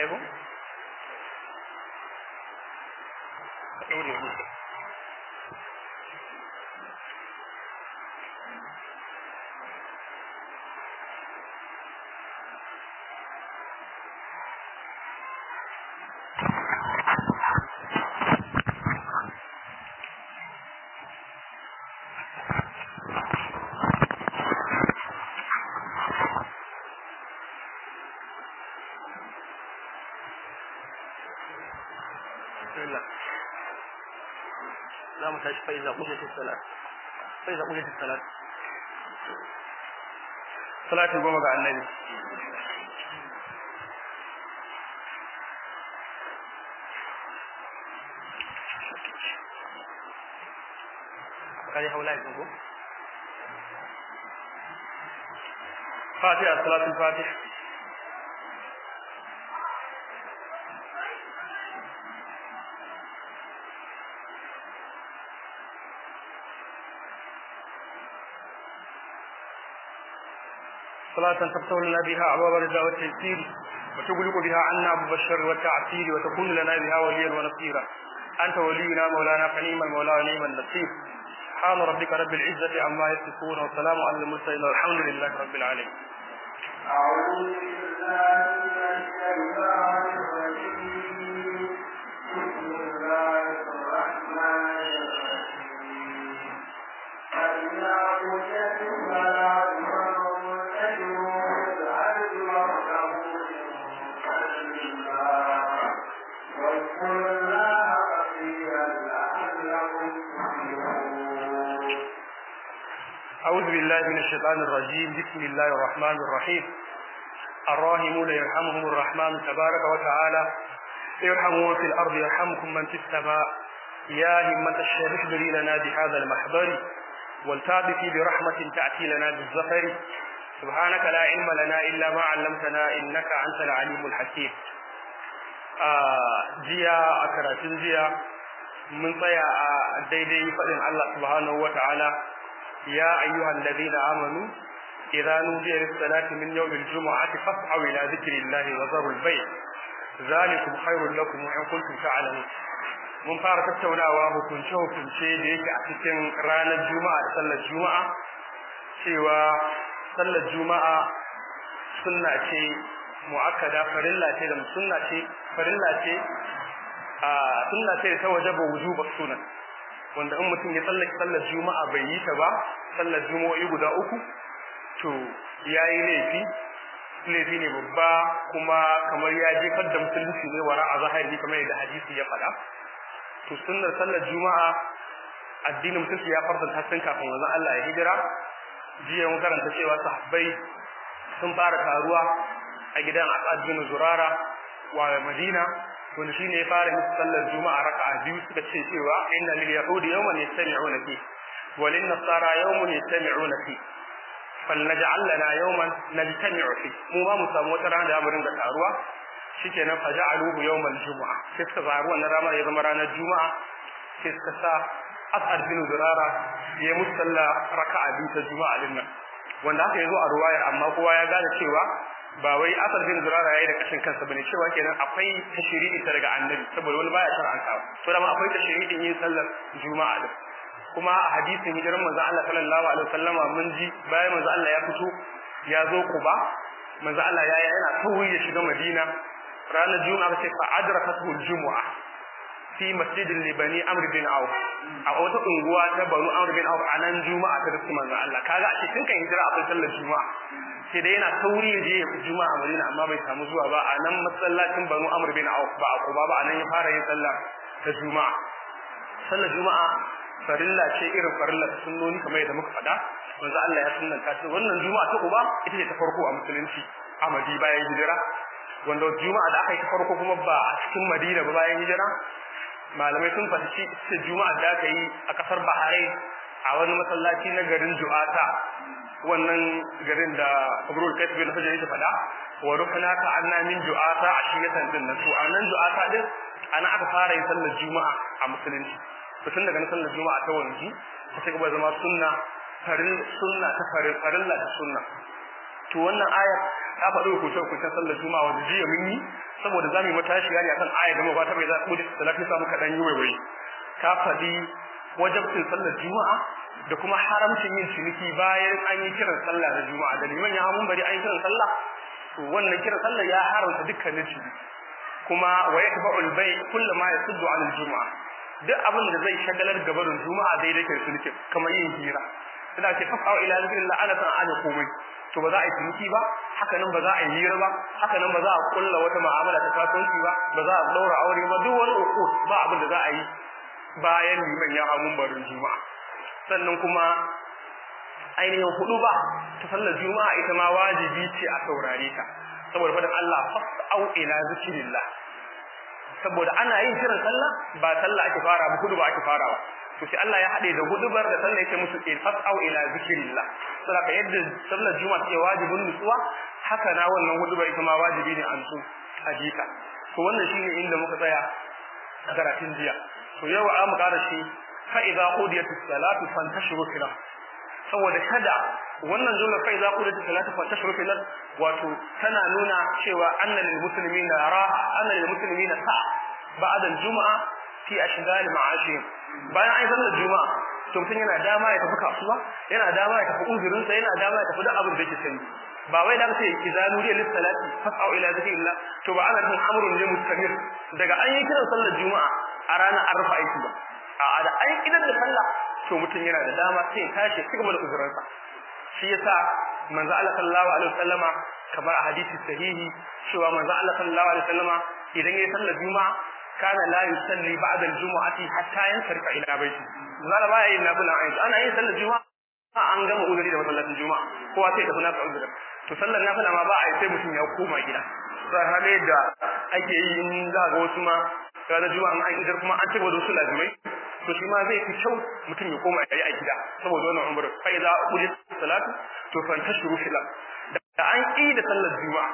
Aibu? Ɗaure mu. Bismillah. Za mu tashi fa iza qudiyat as-salat. Fa iza qudiyat as-salat. Salati goma ga Annabi. Kai haula idan ko? Fatiha salatul Fatiha. صلاة تفتح لنا بها أبواب الرضا والتيسير وتغلق بها عنا أبواب الشر والتعسير وتكون لنا بها وليا ونصيرا أنت ولينا مولانا فنيم المولى ونعم النصير سبحان ربك رب العزة عما يصفون وسلام على المرسلين والحمد لله رب العالمين أعوذ بالله من الشيطان الرجيم بسم الله الرحمن الرحيم فإذا قضيت الصلاة فانتشروا في الأرض وابتغوا من فضل الله واذكروا الله كثيرا لعلكم تفلحون أعوذ بالله من الشيطان الرجيم بسم الله الرحمن الرحيم الراحمون يرحمهم الرحمن تبارك وتعالى ارحموا في الأرض يرحمكم من في السماء يا همة الشيخ احضري لنا بهذا المحضر ولتعطفي برحمة تأتي لنا بالزفر سبحانك لا علم لنا إلا ما علمتنا إنك أنت العليم الحكيم آه جيا أكراتين جيا من طيا daidai faɗin Allah subhanahu wa ta'ala يا أيها الذين آمنوا إذا نودي للصلاة من يوم الجمعة فاسعوا إلى ذكر الله وذروا البيع ذلكم خير لكم إن كنتم تعلمون mun fara tattaunawa hukunce hukunce da yake a cikin ranar juma'a da sallar juma'a cewa sallar juma'a sunna ce mu'akkada farilla ce da sunna ce farilla ce a sunna ce ta wajaba wujuba sunan wanda in mutum ya tsallake sallar juma'a bai yi ta ba sallar juma'o'i guda uku to yayi laifi laifi ne babba kuma kamar ya jefar da musulunci ne wara a zahiri kamar yadda hadisi ya faɗa to sunnar sallar juma'a addinin musulunci ya faranta tun kafin wanzan Allah ya hijira jiya mun karanta cewa sahabbai sun fara taruwa a gidan Asad bin Zurara wa Madina wanda shine ya fara musu sallar juma'a raka'a biyu suka ce cewa inna lil yahudi yawman yastami'una fi wa lin nasara yawman yastami'una fi falnaj'al lana yawman najtami'u fi mu ma mu samu wata rana da mu ringa taruwa shikenan faja'aluhu yawmal jumu'a sai suka zaru wannan ranar ya zama ranar juma'a sai suka sa as'ad bin zurara ya musalla raka'a biyu ta juma'a din nan wanda haka yazo a ruwayar amma kowa ya gane cewa ba wai asar bin zurara yayi da kashin kansa bane cewa kenan akwai tashri'i ta daga annabi saboda wani baya shar'anta to da ma akwai tashri'in yin sallar juma'a din kuma a hadisin hijiran manzo Allah sallallahu alaihi wasallama mun ji bayan manzo Allah ya fito ya zo Quba manzo Allah ya yana tawi ya shiga Madina ranar juma'a sai fa adrakatu al-jumu'a fi masjidin libani amr bin auf a wata unguwa ta banu amr bin auf a nan juma'a ta rufe manzo Allah kaga a cikin kan hijira akwai sallar juma'a sai dai yana sauri ya je juma'a Madina amma bai samu zuwa ba a nan masallacin banu amr bin auf ba a Quba ba a nan ya fara yin sallah ta juma'a sallar juma'a farilla ce irin farilla ta sunnoni kamar yadda muka faɗa manzo Allah ya sunnanta ta wannan juma'a ta Quba ita ce ta farko a musulunci a Madina bayan hijira wanda juma'a da aka yi ta farko kuma ba a cikin Madina ba bayan hijira malamai sun fahimci ita juma'a da aka yi a kasar Bahrain a wani masallaci na garin Ju'ata wannan garin da Abrul Kaif bin Hajar ya faɗa wa ruhna ka anna min Ju'ata ashiyatan din nan to a nan Ju'ata din ana aka fara yin sallar juma'a a musulunci to tun daga sallar juma'a ta wanzu ta ci gaba zama sunna farin sunna ta farin farilla ta sunna to wannan aya ta faɗi hukuncin hukuncin sallar juma'a wanda jiya mun yi saboda zamu yi matashiya ne akan aya da mabata bai za ku da salati samu kadan yi waiwai ta fadi wajibcin sallar juma'a da kuma haramcin yin ciniki bayan an yi kiran sallah da juma'a da liman ya hamun bari an yi kiran sallah to wannan kiran sallah ya haramta dukkanin ciniki kuma wa yatba'ul bay kullu ma yasuddu 'an al-jumu'a duk abin da zai shagalar gabarin juma'a daidai ke ciniki kamar yin hira ina ce fasau ila zikrillah ana san ana komai to ba za a yi ciniki ba haka nan ba za a yi hira ba haka nan ba za a kulla wata mu'amala ta kasuwanci ba ba za a daura aure ba duk wani uku ba abin da za a yi bayan liman ya hamun barin juma'a sannan kuma ainihin hudu ba ta sallar juma'a ita ma wajibi ce a saurare ta saboda faɗin Allah fas'au ila zikrillah saboda ana yin kiran sallah ba sallah ake fara ba hudu ba ake farawa to sai Allah ya hade da hudubar da sallah yake musu in fas'au ila zikrillah saboda yadda sallar juma'a take wajibin nutsuwa haka na wannan hudubar ita ma wajibi ne an su ajika to wannan shine inda muka tsaya a karatun jiya to yau a mu ƙara shi fa idza qudiyatis salatu fantashiru fil saboda kada wannan jumla fa idza qudiyatis salatu fantashiru fil wato tana nuna cewa annal muslimina raha annal muslimina sa ba'da al-jum'a fi ashghal ma'ashihim bayan ai sallar juma'a to mutum yana dama ya tafi kasuwa yana dama ya tafi uzurin sa yana dama ya tafi duk abin da yake sani ba wai da kace idza nuriya lis salati fas'au ila zikrillah to ba ana nufin amrun ne mustamir daga an yi kiran sallar juma'a a ranar an rufe aiki ba a da an idan da sallah to mutum yana da dama sai ya tashi ci gaba da uzurinsa shi yasa manzo Allah sallallahu alaihi wasallama kamar a hadisi sahihi cewa manzo Allah sallallahu alaihi wasallama idan yayi sallar juma'a kana la yusalli ba'da al-jumu'ati hatta yansarifa ila baiti zalla ba yayin nafila ayi ana yin sallar juma'a an gama uzuri da masallacin juma'a kowa sai tafi nasa uzuri to sallar nafila ma ba a yi sai mutum ya koma gida sai hale da ake yi in za ga wasu ma ranar juma'a an idar kuma an cigaba da wasu lazimai to shi ma zai fi kyau mutum ya koma ya yi a gida saboda wannan umar fa idza qudi salatu to fantashiru fil da an yi da sallar juma'a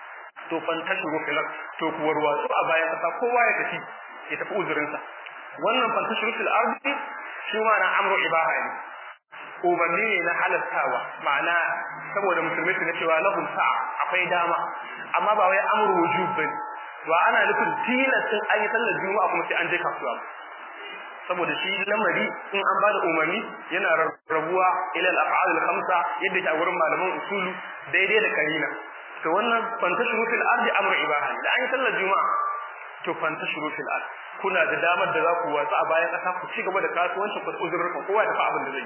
to fantashiru fil to ku warwatsu a bayan kasa kowa ya tafi ya tafi uzurin sa wannan fantashiru fil ardi shi ma na amru ibaha ne umarni ne na halattawa ma'ana saboda musulmai su na cewa lahum sa'a akwai dama amma ba wai amru wujub bane to ana nufin tilastin an yi sallar juma'a kuma sai an je kasuwa saboda shi lamari in an bada umarni yana rabuwa ila al-af'al al-khamsa yadda ke a gurin malaman usulu daidai da karina to wannan fantashuru fil ardi amru ibaha da an yi sallar juma'a to fantashuru fil ardi kuna da damar da za ku watsa a bayan kasa ku ci gaba da kasuwanci ku uzurruka kowa da fa abin da zai yi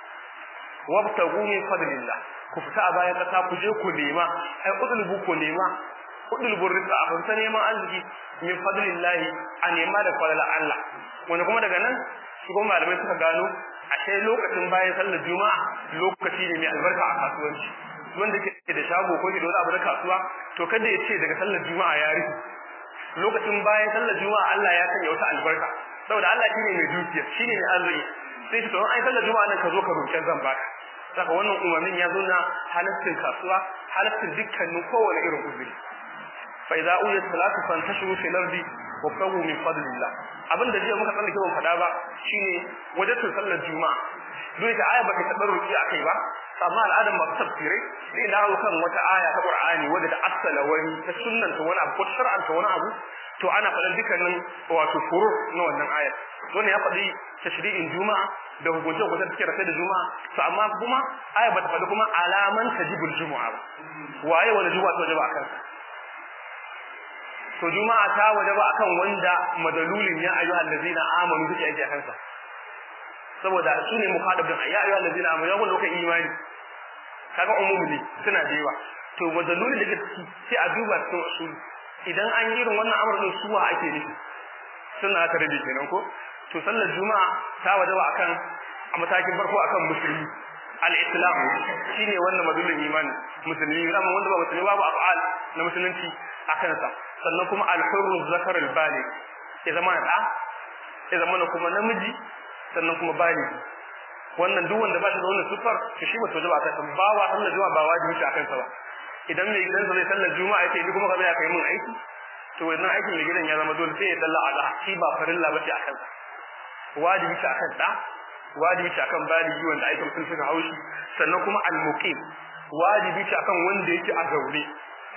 wabtagu min fadlillah ku fita a bayan kasa ku je ku nema ai udulbu ku nema udulbu rizqa a fanta neman arziki min fadlillahi a nema da fadlan Allah wanda kuma daga nan su kuma malamai suka gano ashe lokacin bayan sallar juma'a lokaci ne mai albarka a kasuwanci wanda ke da shago ko ke da wani abu na kasuwa to kada ya ce daga sallar juma'a ya rufe lokacin bayan sallar juma'a Allah ya sanya wata albarka saboda Allah shine mai dukiya shine mai arziki sai to ai sallar juma'a nan ka zo ka roƙi zan baka saka wannan umarnin ya zo na halaccin kasuwa halaccin dukkanin kowane irin uzuri fa idza uyat salatu fantashiru fil ardi wabtagu min fadlillah abinda jiya muka tsallake ban fada ba shine wajen sallar juma'a duk da aya baka taɓa ruki akai ba amma al'adar masu tafsirai sai na hau kan wata aya ta Qur'ani wadda ta asala wani ta sunnanta wani abu ko shar'anta wani abu to ana faɗan dukkanin wato furu na wannan ayar wannan ya faɗi tashri'in juma'a da hukunce hukunce da suke rafe da juma'a to amma kuma aya bata faɗi kuma alaman tajibul juma'a ba waye wani juma'a ta wajaba akan to juma'a ta wajaba akan wanda madalulin ya ayyuhal ladina amanu suke aiki akan sa saboda su ne mukhadabin ya ayyuhal ladina amanu ya wanda kai imani kaga umumi ne suna da yawa to madalulin da ke sai a duba cikin usuli idan an yi irin wannan amurin suwa ake nufi suna ta rabe kenan ko to sallar juma'a ta wajaba akan a matakin farko akan musulmi al-islam shine wannan madulun imani musulmi amma wanda ba musulmi babu af'al na musulunci akan sa sannan kuma al-hurru zakar al-baligh ya zama da ya zama kuma namiji sannan kuma baligh wannan duk wanda ba shi da wannan sufar to shi ba to ba akan sa ba wa sallar juma'a ba wajibi shi akan sa ba idan mai gidansa zai sallar juma'a yace ni kuma ka zai kai mun aiki to wannan aikin mai gidan ya zama dole sai ya dalla a shi ba farilla ba ce akan sa wajibi ce akan da wajibi ce akan baligi wanda aikin sun suka haushi sannan kuma al-muqim wajibi ce akan wanda yake a gaure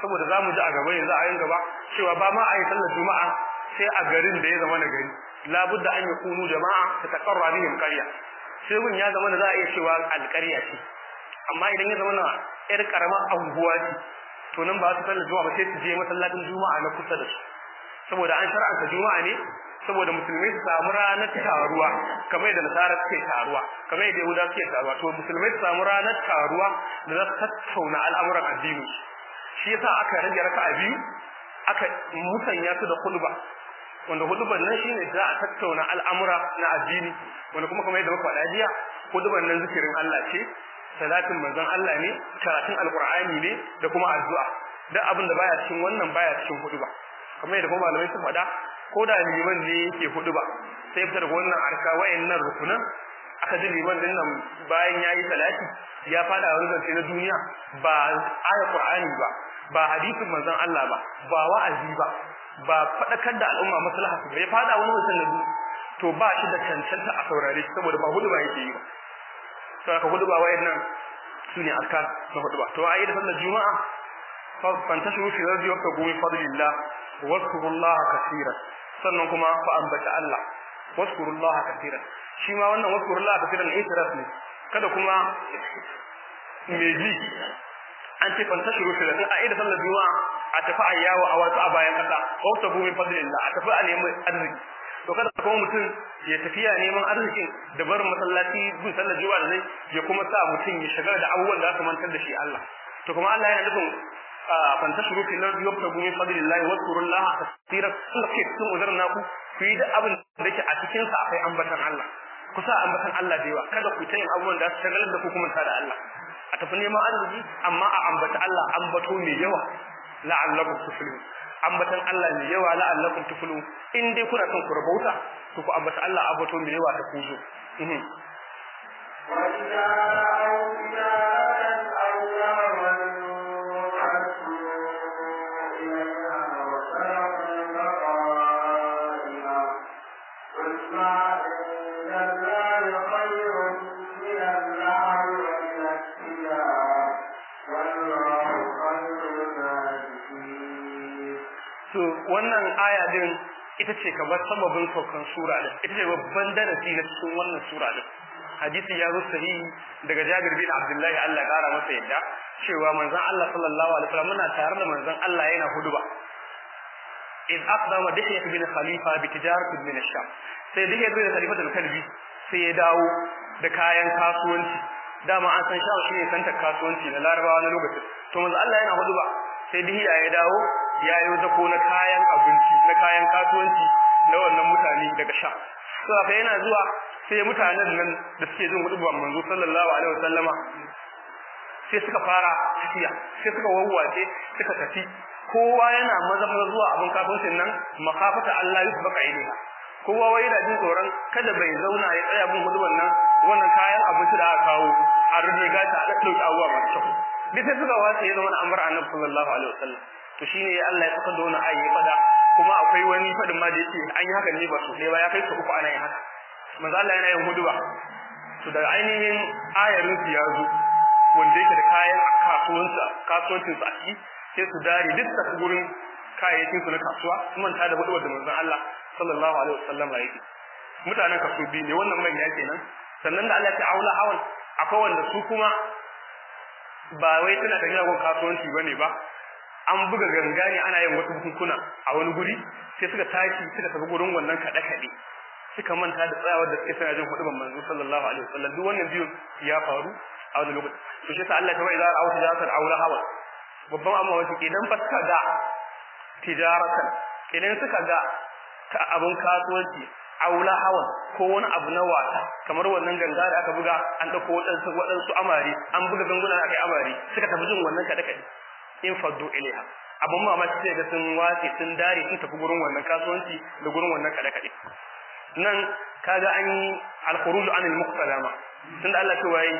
saboda zamu ji a gaba yanzu a yin gaba cewa ba ma a yi sallar juma'a sai a garin da ya zama na gari labudda an yi kunu jama'a ta taqarra bihim qarya sai gun ya zama za a iya cewa alƙarya ce amma idan ya zama na yar karamar anguwa ce to nan ba su sallar juma'a ba sai su je masallacin juma'a na kusa da su saboda an shar'anta juma'a ne saboda musulmai su samu ranar taruwa kamar yadda nasara suke taruwa kamar yadda yahuda suke taruwa to musulmai su samu ranar taruwa da za su tattauna al'amuran addini shi yasa aka rage raka'a biyu aka musanya su da khutba wanda hudubar nan shine za a tattauna al'amura na addini wanda kuma kamar yadda muka faɗa jiya hudubar nan zikirin Allah ce salatin manzon Allah ne karatun alqur'ani ne da kuma addu'a duk abin da baya cikin wannan baya cikin huduba kamar yadda kuma malamai sun faɗa ko da liman ne yake huduba sai fitar da wannan arka wayannan rukunan aka ji liman din nan bayan yayi salati ya fada wani zance na duniya ba ayat qur'ani ba ba hadisin manzon Allah ba ba wa'azi ba ba fadakar da al'umma maslaha su ya fada wani wasan na to ba shi da cancanta a saurare shi saboda ba hudu ba yake yi ba sai ka hudu ba wayannan sune arkan na hudu ba to ayi da sallar juma'a fa fantashu fi rabbi wa qawmi fadlillah wa zkurullaha kaseeran sannan kuma fa ambata Allah wa zkurullaha kaseeran shi ma wannan wa zkurullaha kaseeran itiras ne kada kuma meji an ce fantashu fi rabbi ayi da sallar juma'a a tafi a yawo a wasu a bayan kasa wa tabu min fadlillah a tafi a nemi arziki to kada kuma mutum ya tafiya neman arzikin da barin masallaci gun sallar juma'a da zai ya kuma sa mutum ya shigar da abubuwan da su mantar da shi Allah to kuma Allah yana nufin fantashuru fil ardi wabtagu min fadlillahi wadhkurullaha kaseeran kullu sun uzurna ku ku yi da abin da yake a cikin sa akwai ambatan Allah ku sa ambatan Allah da yawa kada ku ta yin abubuwan da su shagalar da ku kuma da Allah a tafi neman arziki amma a ambata Allah ambato mai yawa la'allakum tuflihun ambatan Allah mai yawa la'allakum tuflihun in dai kuna son ku rabauta to ku ambata Allah ambato mai yawa ta kuzo وإذا رأوا تجارة أو لهوا انفضوا إليها وسلموا قائما قل ما عند الله خير من اللهو ومن التجارة والله خير الناجحين to wannan aya din ita ce kamar sababin saukan sura din ita ce babban darasi na cikin wannan sura din hadisi ya zo sahihi daga Jabir bin Abdullahi Allah ya kara masa yadda cewa manzon Allah sallallahu alaihi wasallam muna tare da manzon Allah yana huduba in aqdama dihya bin khalifa bi tijarat min ash-sham sai dihya bin khalifa da kalbi sai ya dawo da kayan kasuwanci dama an san shawo shine santar kasuwanci na larabawa na lokacin to manzon Allah yana huduba sai dihya ya dawo ya yi zako na kayan abinci na kayan kasuwanci na wannan mutane daga sha to fa yana zuwa sai mutanen nan da suke jin hudubar manzo sallallahu alaihi wasallama sai suka fara tafiya sai suka wawwace suka tafi kowa yana maza maza zuwa abin kasuwancin nan makafata Allah yusbaka ilaiha kowa wai da jin tsoron kada bai zauna ya tsaya bin hudubar nan wannan kayan abinci da aka kawo a rubuga ta a dauki abuwa masu kyau duk sai suka wace ya zama na amr annabi sallallahu alaihi wasallam to shine Allah ya saka da wani ayi fada kuma akwai wani fadin ma da yake an yi haka ne ba sosai ba ya kai su uku ana yin haka manzo Allah yana yin huduba to daga ainihin ayarin su ya zo wanda yake da kayan kasuwansa kasuwancin su a ciki sai su dare duk da gurin kayayyakin su na kasuwa su manta da hudubar da manzon Allah sallallahu alaihi wasallam ya yi mutanen kaso biyu ne wannan manya kenan sannan da Allah ya ce aula hawan akwai wanda su kuma ba wai tana tafiya gun kasuwanci bane ba an buga ganga ne ana yin wasu bukunkuna a wani guri sai suka tashi suka tafi gurin wannan kaɗe kaɗe suka manta da tsayawar da suke sana jin hudubar manzo sallallahu alaihi wasallam duk wannan biyun ya faru a wani lokaci to shi sa Allah ta bai za a auta jasar aula hawa babban amma wasu idan fa suka ga tijaratan idan suka ga ta abun kasuwanci aula hawan ko wani abu na wasa kamar wannan ganga da aka buga an dauko wadansu wadansu amare an buga ganguna akai amare suka tafi jin wannan kada kada in faddu ilaiha abun mamaki sai ga sun wace sun dare sun tafi gurin wannan kasuwanci da gurin wannan kada kada nan kaga an yi al-khuruj an al-muqtadama tunda Allah ce wai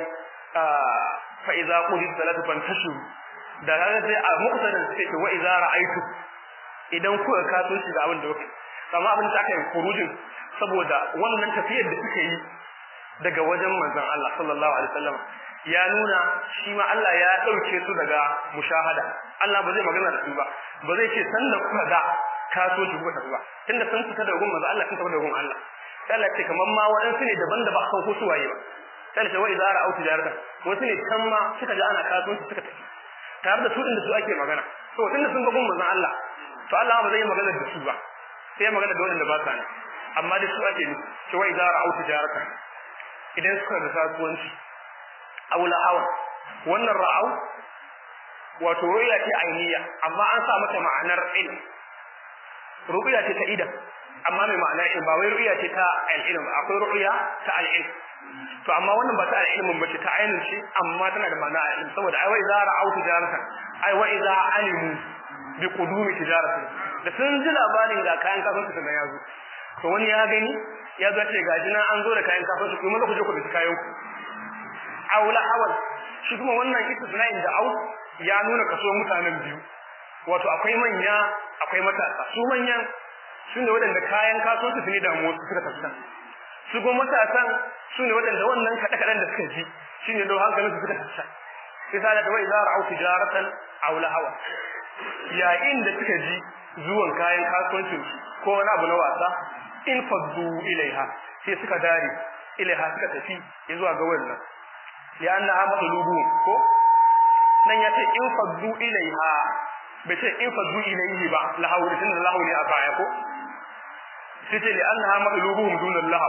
fa idza qudit salatu fantashu da kaga sai a muqtadan sai ce wa idza ra'aytu idan kuka kasuwanci da abin da kuke amma abin da aka yi khurujin saboda wannan tafiyar da suka yi daga wajen manzon Allah sallallahu alaihi wasallam ya nuna shi ma Allah ya dauke su daga mushahada Allah ba zai magana da su ba ba zai ce san da kuka ga kasuwanci kuka tafi ba tunda sun fita daga gun manzo Allah sun tafi daga gun Allah sai Allah ce kaman ma waɗansu ne daban da ba a san ko su waye ba sai ce wa idza ra'au tijarata wasu ne kan ma suka ji ana kasuwanci suka tafi tare da su inda su ake magana to tunda sun ga gun manzo Allah to Allah ba zai yi magana da su ba sai magana da wanda ba sa ne amma da su ake nufi ce wa idza ra'au tijarata idan suka ga kasuwanci aula awa wannan ra'au wato ru'ya ce ainiya amma an sa mata ma'anar ilm ru'ya ce ta idan amma mai ma'anar ilm ba wai ru'ya ce ta al-ilm akwai ru'ya ta al-ilm to amma wannan ba ta al-ilm ba ce ta ainin ce amma tana da ma'ana al-ilm saboda ai wa idza ra'au tijaratan ai wa idza alimu bi qudumi tijaratin da sun ji labarin ga kayan kasuwanci da ya zo to wani ya gani ya zo ce gaji na an zo da kayan kasuwanci kuma za ku je ku bi kayan ku aula awal shi kuma wannan istisna'in da au ya nuna kaso mutanen biyu wato akwai manya akwai matasa su manyan su ne waɗanda kayan kasuwanci su ne da mu suka tafsa su kuma matasan su ne waɗanda wannan kaɗe kaɗen da suka ji shi ne don hankalin su suka tafsa sai sa da wai zara au tijaratan aula hawa yayin da suka ji zuwan kayan kasuwancin su ko wani abu na wasa in faddu ilaiha sai suka dare ilaiha suka tafi zuwa ga wannan li'annaha matlubu ko nan yace in faddu ilaiha bai ce in faddu ilaihi ba lahu da tunda lahu ne a baya ko sai ce li'annaha matlubuhum dun Allah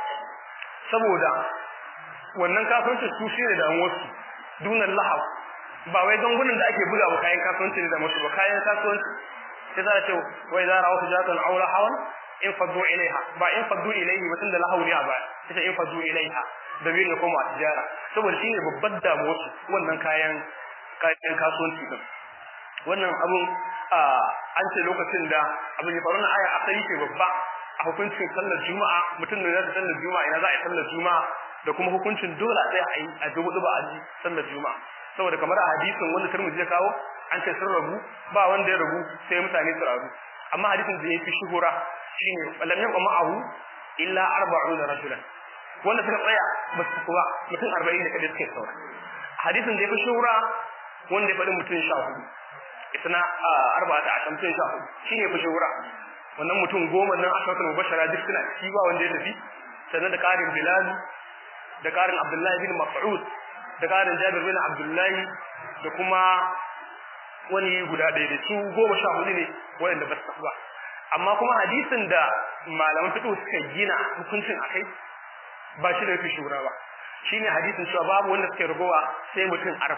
saboda wannan kasuwancin su shine da wasu dun Allah ba wai gangunan da ake buga wa kayan kasuwanci ne da musu ba kayan kasuwanci sai za a ce wai za rawu tijatan aula hawan in faddu ilaiha ba in faddu ilaihi ba tunda lahu ne a baya sai in faddu ilaiha da biyu ne kuma tijara saboda shine babbar damuwar su wannan kayan kayan kasuwanci din wannan abun an ce lokacin da abin ya faru na aya asali ce babba a hukuncin sallar juma'a mutum ne zai sallar juma'a ina za a yi sallar juma'a da kuma hukuncin dole sai a yi a dubu duba a ji sallar juma'a saboda kamar a hadisin wanda Tirmidhi ya kawo an ce sun rabu ba wanda ya rabu sai mutane su rabu amma hadisin da yafi shuhura shine lam yaqum ma'ahu illa 40 rajulan wanda suka tsaya ba su kuwa mutum 40 da kadai suke saura hadisin da yafi shuhura wanda ya faɗi mutum 14 isna arba'ata a mutum 14 shine yafi shuhura wannan mutum goma nan asharatul mubashara duk suna ciki ba wanda ya tafi sannan da karin bilal da karin abdullahi bin mas'ud da karin jabir bin abdullahi da kuma wani guda ɗaya da su goma sha hudu ne waɗanda ba su ba amma kuma hadisin da malaman fiqh suka gina hukuncin akai ba shi da yafi shura ba shine hadisin cewa babu wanda suke ragowa sai mutum 40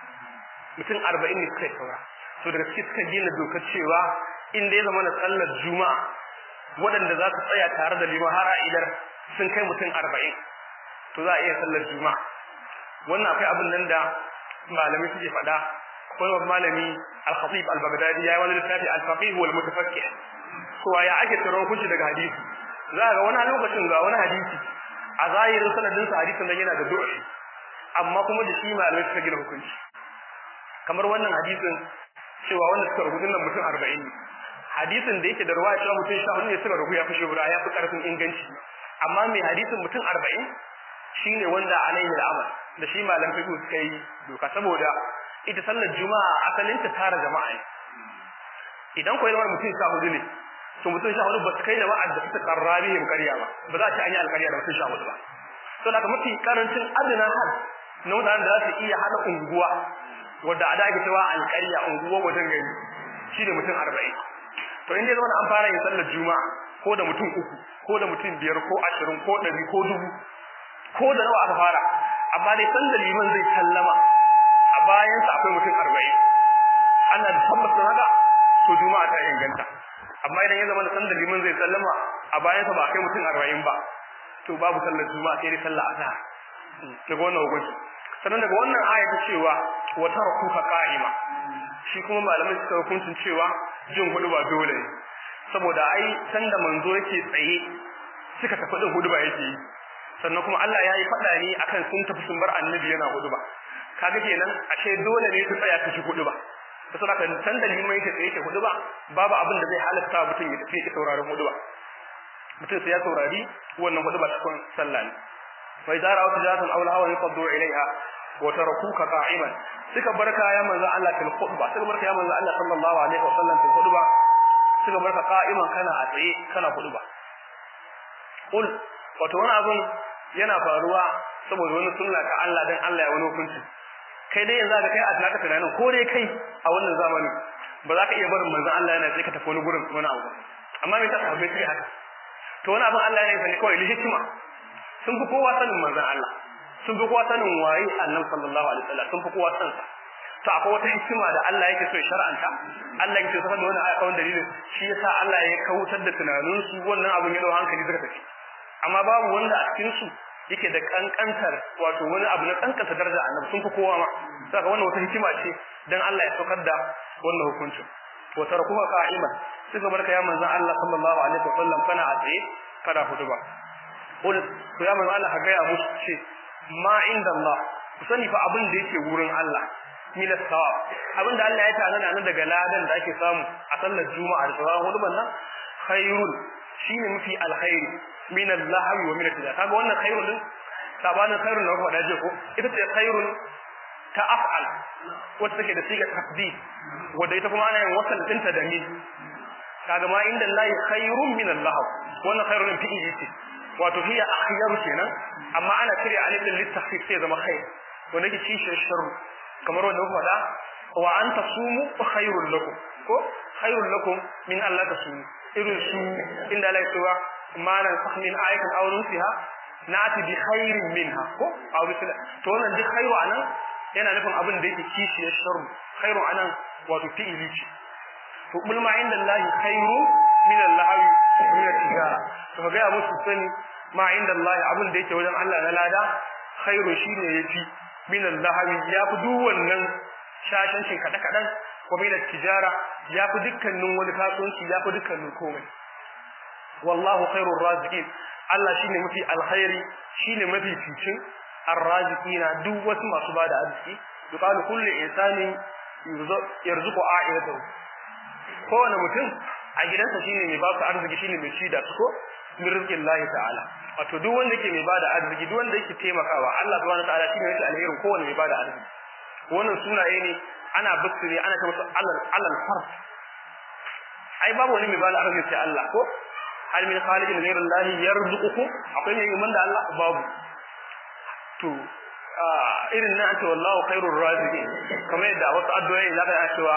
mutum 40 ne suka saura to daga cikin suka gina dokar cewa in dai zama na sallar juma'a waɗanda za su tsaya tare da liman har idar sun kai mutum 40 to za a iya sallar juma'a wannan akwai abin nan da malami suke faɗa akwai wani malami al-khatib al-baghdadi ya yi wani littafi al-faqih wal mutafakkih ko ya ake tsaron kunci daga hadisi za ga wani lokacin ga wani hadisi a zahirin sanadin sa hadisin nan yana da du'a amma kuma da shi malamai suka gina hukunci kamar wannan hadisin cewa wanda suka rubuta nan mutum 40 ne hadisin da yake da ruwaya cewa mutum 14 ne suka rubuta ya fi shura ya fi karfin inganci amma mai hadisin mutum 40 shine wanda alaihi al'amal da shi malam fiqh suka yi doka saboda ita sallar juma'a asalin ta tara jama'a ne idan ko yana mutum sha hudu ne to mutum sha hudu ba su kai jama'a da suka karrabi yin ƙarya ba ba za a ci an yi alƙarya da mutum sha hudu ba to da mafi karancin adana hal na mutanen da za su iya haɗa unguwa wadda a dage cewa alƙarya unguwa wajen gari shi ne mutum arba'in to in dai zama an fara yin sallar juma'a ko da mutum uku ko da mutum biyar ko ashirin ko ɗari ko dubu ko da nawa aka fara amma dai san da liman zai sallama a bayan sa akwai mutum 40 ana da tabbacin haka to juma'a ta inganta amma idan ya zama da san da liman zai sallama a bayan sa ba kai mutum 40 ba to babu sallar juma'a sai dai sallar azhar daga wannan hukunci sannan daga wannan aya ta cewa wa tarakuka qa'ima shi kuma malamai suka hukuncin cewa jin hudu ba dole ne saboda ai sanda manzo yake tsaye suka tafi din hudu ba yake yi sannan kuma Allah ya yi faɗa ne akan sun tafi sun bar annabi yana hudu ba kaga kenan ashe dole ne su tsaya su ci hudu ba to saboda kan san da limai yake tsaye ke hudu ba babu abin da zai halatta mutum ya tafi ya sauraron hudu ba mutum sai ya saurari wannan hudu ba cikin sallah ne wa idza ra'aw tijatan aw lahawan yafdu ilaiha wa tarakuka qa'iman suka barka ya manzo Allah fil khutba suka barka ya manzo Allah sallallahu alaihi wasallam fil khutba suka barka qa'iman kana a tsaye kana khutba kul wato wani abun yana faruwa saboda wani sunna ta Allah dan Allah ya wani hukunci kai dai yanzu ka kai a tunaka tunanin ko dai kai a wannan zamanin ba za ka iya barin manzon Allah yana sai ka tafi wani gurin wani abu amma me ta sahabbai sai haka to wani abin Allah ya yi sani kawai hikima sun fi kowa sanin manzon Allah sun fi kowa sanin waye annabi sallallahu alaihi wasallam sun fi kowa san sa to akwai wata hikima da Allah yake so ya shar'anta Allah yake so da wani aya kawai dalilin shi yasa Allah ya kautar da tunanin su wannan abin ya dau hankali suka tafi amma babu wanda a cikin su yake da kankantar wato wani abu na kankanta daraja annabi sun fi kowa ma saka wannan wata hikima ce dan Allah ya saukar da wannan hukuncin wa tarkuha qa'iman suka barka ya manzon Allah sallallahu alaihi wa sallam kana a tsaye kada huduba qul to ya manzon Allah ga ya musu ce ma inda Allah ku sani fa abin da yake wurin Allah min as-sawab abin da Allah ya tana nan daga ladan da ake samu a sallar juma'a da sauran huduban nan khairun shine mafi alkhairi min al-lahwi wa min al kaga wannan khairun din sabanin khairun da kuma daje ko ita ce khairun ta af'al wacce take da siga tafdid wanda ita kuma ana yin wasal dinta da min kaga ma inda Allah khairun min al-lahw wannan khairun fi'ili ce wato hiya akhyaru kenan amma ana cire alif din litahfif sai zama khair wanda yake cikin sharru kamar wanda muka faɗa wa an tasumu khairul lakum ko khairul lakum min Allah tasumu irin su inda Allah ya ce ma nan sahmin ayatan aw nusiha na'ati bi khairin minha ko aw bisla to wannan duk khairu anan yana nufin abin da yake kishiyar sharru khairu anan wato fi'ili ce to kul ma inda Allah khairu min al-lahwi min al-tijara to ga musu sani ma inda Allah abin da yake wajen Allah na lada khairu shine yafi min al-lahwi yafi duk wannan shashancin kada kadan ko min al-tijara yafi dukkanin wani kasuwanci yafi dukkanin komai wallahu khairur raziqin Allah shine mafi alkhairi shine mafi ficin arraziqina duk wasu masu bada arziki yuqalu kullu insani yarzuqu a'ilatahu kowane mutum a gidansa shine mai ba su arziki shine mai ci da su ko min rizqin Allah ta'ala wato duk wanda yake mai bada arziki duk wanda yake taimakawa Allah subhanahu wa ta'ala shine yake alherin kowane mai bada arziki wannan sunaye ne ana bisiri ana ta musu alal alal fard ai babu wani mai bada arziki sai Allah ko hal min khaliqin ghayra Allah yarzuqukum akwai mai yin da Allah babu to irin nan ce wallahu khairur raziqin kamar yadda wasu addu'o'i zaka ga cewa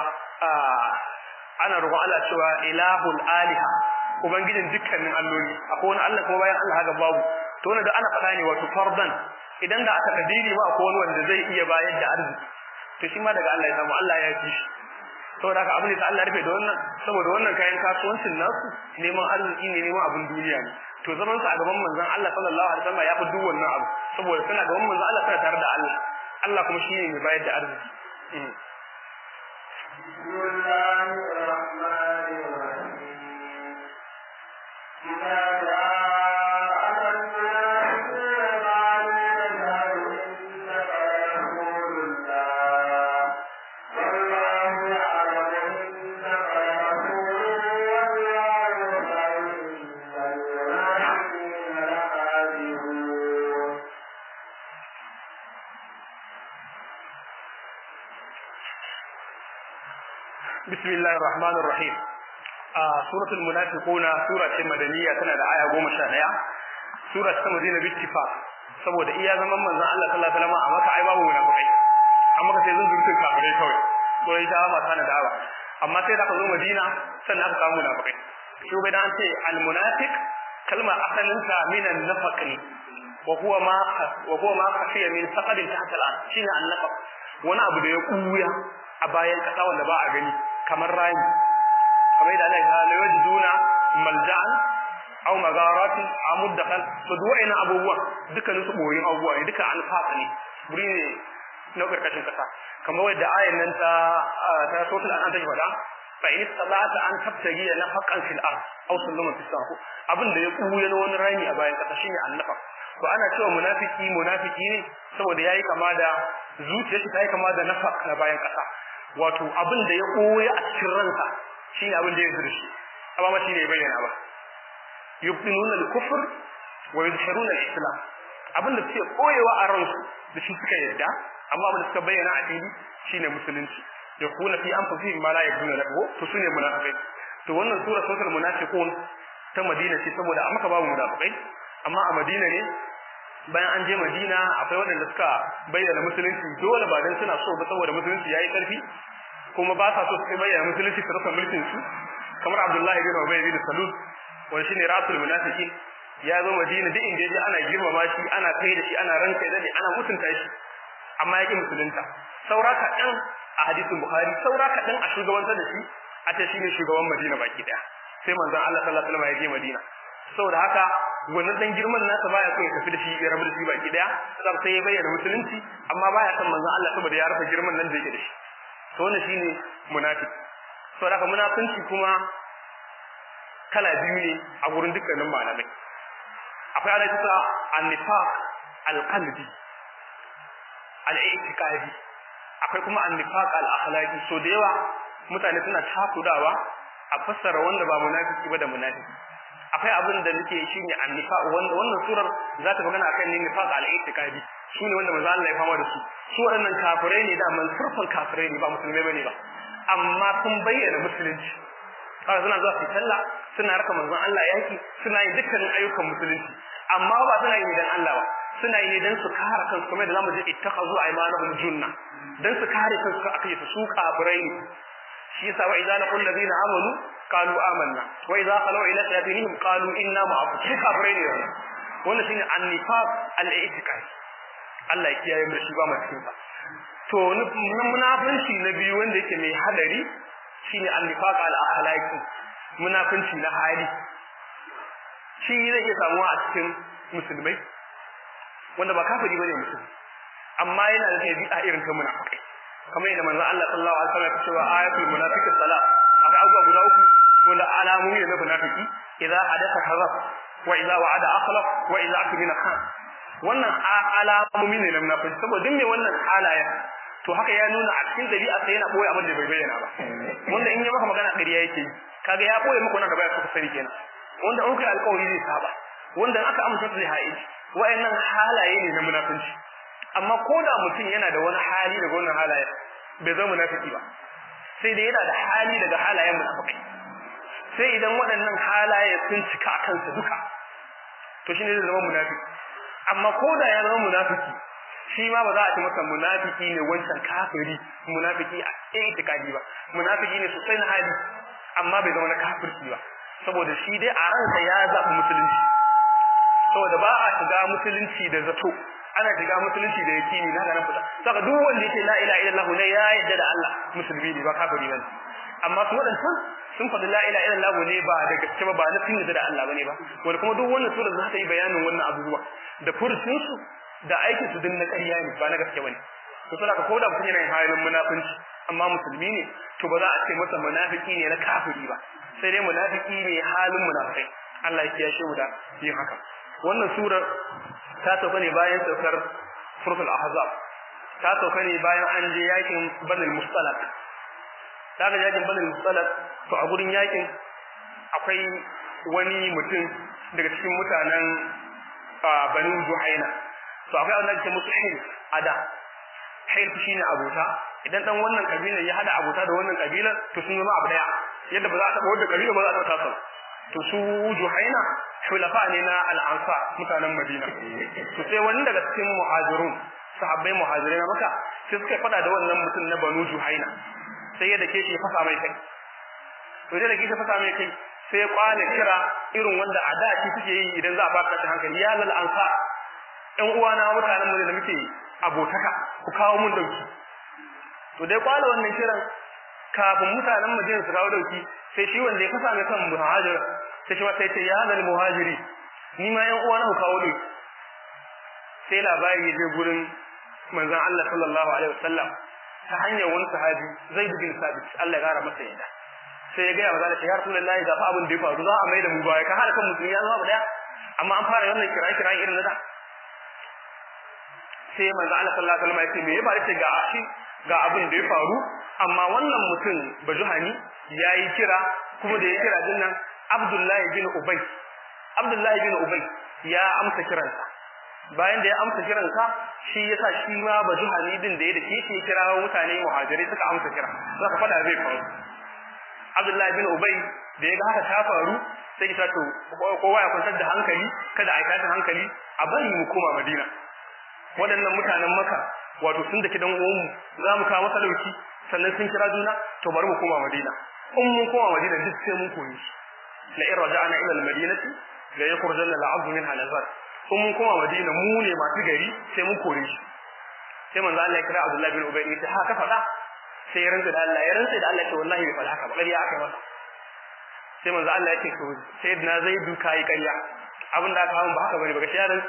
ana roƙon Allah cewa ilahul aliha ubangijin dukkanin alloli akwai wani Allah kuma bayan Allah haka babu to wannan da ana faɗa ne wato fardan idan da aka kadiri ma akwai wani wanda zai iya bayar da arziki to shi ma daga Allah ya samu Allah ya fi shi saboda haka abin da Allah rufe da wannan saboda wannan kayan kasuwancin nasu neman arziki ne neman abin duniya ne to zaman su a gaban manzon Allah sallallahu alaihi wasallam ya fi duk wannan abu saboda suna gaban manzon Allah suna tare da Allah Allah kuma shine mai bayar da arziki بسم الله الرحمن الرحيم إذا جاءك المنافقون قالوا نشهد إنك لرسول الله والله يعلم إنك لرسوله والله يشهد إن المنافقين لكاذبون بسم الله الرحمن الرحيم آه سورة المنافقون سورة مدنية تنا da aya 11 sura ta Madina bittifa saboda iya zaman manzon Allah sallallahu alaihi wasallam a Makka ai babu munafikai amma ka sai zan zurfin kafirai kawai ko ita ma tana da awa amma sai da ka zo Madina sannan aka samu munafikai shi bai dan ce al munafiq kalma asalinta min an nafaq ne wa huwa ma wa huwa ma khafiya min saqadin tahta al shine an nafaq wani abu da ya kuya a bayan kasa wanda ba a gani kamar rami kamar da Allah ya la yajiduna malja'an aw magaratin aw muddakhal to duk wa'ina abubuwan dukkanin su boyin abubuwa ne duka alfafa ne guri ne na karkashin kasa kamar wadda ayan nan ta ta total an ta faɗa fa in salata an tabtagi na haqqan fil ard aw sallama fis sama abin da ya kuya na wani rami a bayan kasa shine annafa to ana cewa munafiki munafiki ne saboda yayi kama da zuciyarsa ta yi kama da nafaq na bayan kasa wato abin da ya koya a cikin ransa shine abin da ya zurshi amma ba shine ya bayyana ba yubtinuna al-kufr wa yuzhiruna al-islam abin da suke koyewa a ransu da shi suka yarda amma abin da suka bayyana a fili shine musulunci ya kuna fi anfusihim ma la yakuna lahu to sune munafikai to wannan sura suratul munafiqun ta Madina ce saboda amma babu munafikai amma a Madina ne bayan an je Madina akwai waɗanda suka bayyana musulunci dole ba dan suna so ba saboda musulunci yayi karfi kuma ba sa so su bayyana musulunci su rasa mulkin su kamar Abdullahi bin Ubay bin Salul wanda shine rasul munafiqin ya zo Madina duk inda yaje ana girmama shi ana kai da shi ana ranka da ana mutunta shi amma yake musulunta saura kaɗan a hadisin Bukhari saura kaɗan a shugabantar da shi a ta shine shugaban Madina baki daya sai manzon Allah sallallahu alaihi wasallam ya je Madina saboda haka wannan dan girman nasa baya so ya tafi da shi ya rabu da shi baki daya sai ya bayyana musulunci amma baya son manzon Allah saboda ya rufe girman nan da yake da shi to wannan shine munafiki saboda haka munafinci kuma kala biyu ne a gurin dukkanin malamai akwai ana kisa annifaq alqalbi al-i'tiqadi akwai kuma annifaq al-akhlaqi so da yawa mutane suna takudawa a fassara wanda ba munafiki ba da munafiki akwai abin da nake shine annifaq wanda wannan surar za ta magana akan nifaq al-i'tiqadi shine wanda manzo Allah ya fama da su su waɗannan kafirai ne da man surfan kafirai ne ba musulmai bane ba amma sun bayyana musulunci kaga suna zuwa su sallah suna raka manzon Allah yaki suna yin dukkanin ayyukan musulunci amma ba suna yi dan Allah ba suna yi dan su kare kansu kamar da zamu je ittakhazu aymanahum junna dan su kare kansu aka yi su kafirai ne shi yasa wa idza laqul ladina amanu qalu amanna wa idza qalu ila shayatinihim qalu inna ma'akum shi kafirai ne wannan shine annifaq al-i'tiqad Allah ya kiyaye mu shi ba mu cikin sa to munafinci na biyu wanda yake mai hadari shine annifaq al-akhlaqi munafinci na hali shi zai iya samuwa a cikin musulmai wanda ba kafiri bane musulmi amma yana da tabi'a irin ta munafikai kamar yadda manzon Allah sallallahu alaihi wasallam ya ce wa ayatul munafiqis salat akwai abubuwa guda uku wanda alamomi ne na munafiki idza hadatha kadhab wa idza wa'ada akhlaf wa idza akmina khan wannan alamomi ne na munafiki saboda duk mai wannan halayen to haka ya nuna a cikin dabi'a sai yana boye abin da bai bayyana ba wanda in ya maka magana ƙarya yake kaga ya boye maka wannan da baya so ka sani kenan wanda an kai alƙawari zai saba wanda aka amsa zai haiji wayannan halaye ne na munafunci amma ko da mutum yana da wani hali daga wannan halaye bai zama munafiki ba sai da yana da hali daga halayen munafiki sai idan waɗannan halaye sun cika a kansa duka to shine zai zama munafiki amma ko da ya zama munafiki shi ma ba za a ci masa munafiki ne wancan kafiri munafiki a itikadi ba munafiki ne sosai na hali amma bai zama na kafirci ba saboda shi dai a ransa ya zaɓi musulunci saboda ba a shiga musulunci da zato ana shiga musulunci da yakini na ga nan fita saka duk wanda yake la ilaha illallah ne ya yarda da Allah musulmi ne ba kafiri bane amma su wadannan sun faɗi la ilaha illallah ne ba da gaske ba ba na sun yarda da Allah bane ba wanda kuma duk wannan sura za ta yi bayanin wannan abubuwa da fursun su da aikin su din na ƙarya ne ba na gaske bane to saboda ka koda mutum yana yin halin munafunci amma musulmi ne to ba za a ce masa munafiki ne na kafiri ba sai dai munafiki ne halin munafikai Allah ya kiyashe mu da yin haka wannan surar ta sauka ne bayan saukar suratul ahzab ta sauka ne bayan an je yakin banil mustalaq ta ga yakin banil mustalaq to a gurin yakin akwai wani mutum daga cikin mutanen banin juhaina to akwai wanda ake musu hilf ada hilf shine abota idan dan wannan kabilar ya hada abota da wannan kabilar to sun zama abu daya yadda ba za a taba wanda kabila ba za a taba to su juhaina hulafa ne na al'ansa mutanen madina to sai wani daga cikin muhajirun sahabbai muhajirai na maka sai suka fada da wannan mutum na banu juhaina sai ya dake shi ya fasa mai kai to da dake shi fasa mai kai sai ya kwana kira irin wanda a da shi suke yi idan za a baka ta hankali ya lal ansa ɗan uwana mutanen mu da muke abotaka ku kawo mun dauki to dai kwana wannan kiran kafin mutanen Madina su kawo dauki sai shi wanda ya fasa mai kan muhajir sai shi ma sai ce ya hadal muhajiri ni ma yan uwa na ku kawo dauki sai labari ya je gurin manzon Allah sallallahu alaihi wasallam ta hanyar wani sahabi Zaid bin Sabit Allah ya gara masa yadda sai ya ga ya manzon ya Rasulullahi ga fa abin da ya faru za a mai da mu baya ka hada kan musulmi ya zama daya amma an fara wannan kira kira irin na da sai manzon Allah sallallahu alaihi wasallam ya ce me ya faru ce ga shi ga abin da ya faru amma wannan mutum bajuhani yayi kira kuma da ya kira dinnan Abdullahi bin Ubay Abdullahi bin Ubay ya amsa kiransa bayan da ya amsa kiran ka shi yasa shi ma baju halidin da ya da shi ya kira mutane muhajirai suka amsa kira saka fada zai faru Abdullahi bin Ubay da ya ga haka ta faru sai ya to kowa ya kwantar da hankali kada a yi tashin hankali a bari mu koma Madina waɗannan mutanen Makka wato sun daki dan uwanmu za mu kawo masalauci sannan sun kira juna to bari mu koma Madina in mun koma Madina duk sai mun koyi la in raja'na ila al-madinati la yakhrujanna al-'abdu minha nazar in mun koma Madina mu ne masu gari sai mun kore shi sai manzo Allah ya kira Abdullah bin Ubay ya haka faɗa sai ya rantsa da Allah ya rantsa da Allah ce wallahi bai faɗa haka ba ƙarya aka masa sai manzo Allah ya ce to sai na zai duka yi ƙarya abin da aka hawo ba haka bane ba gaskiya ran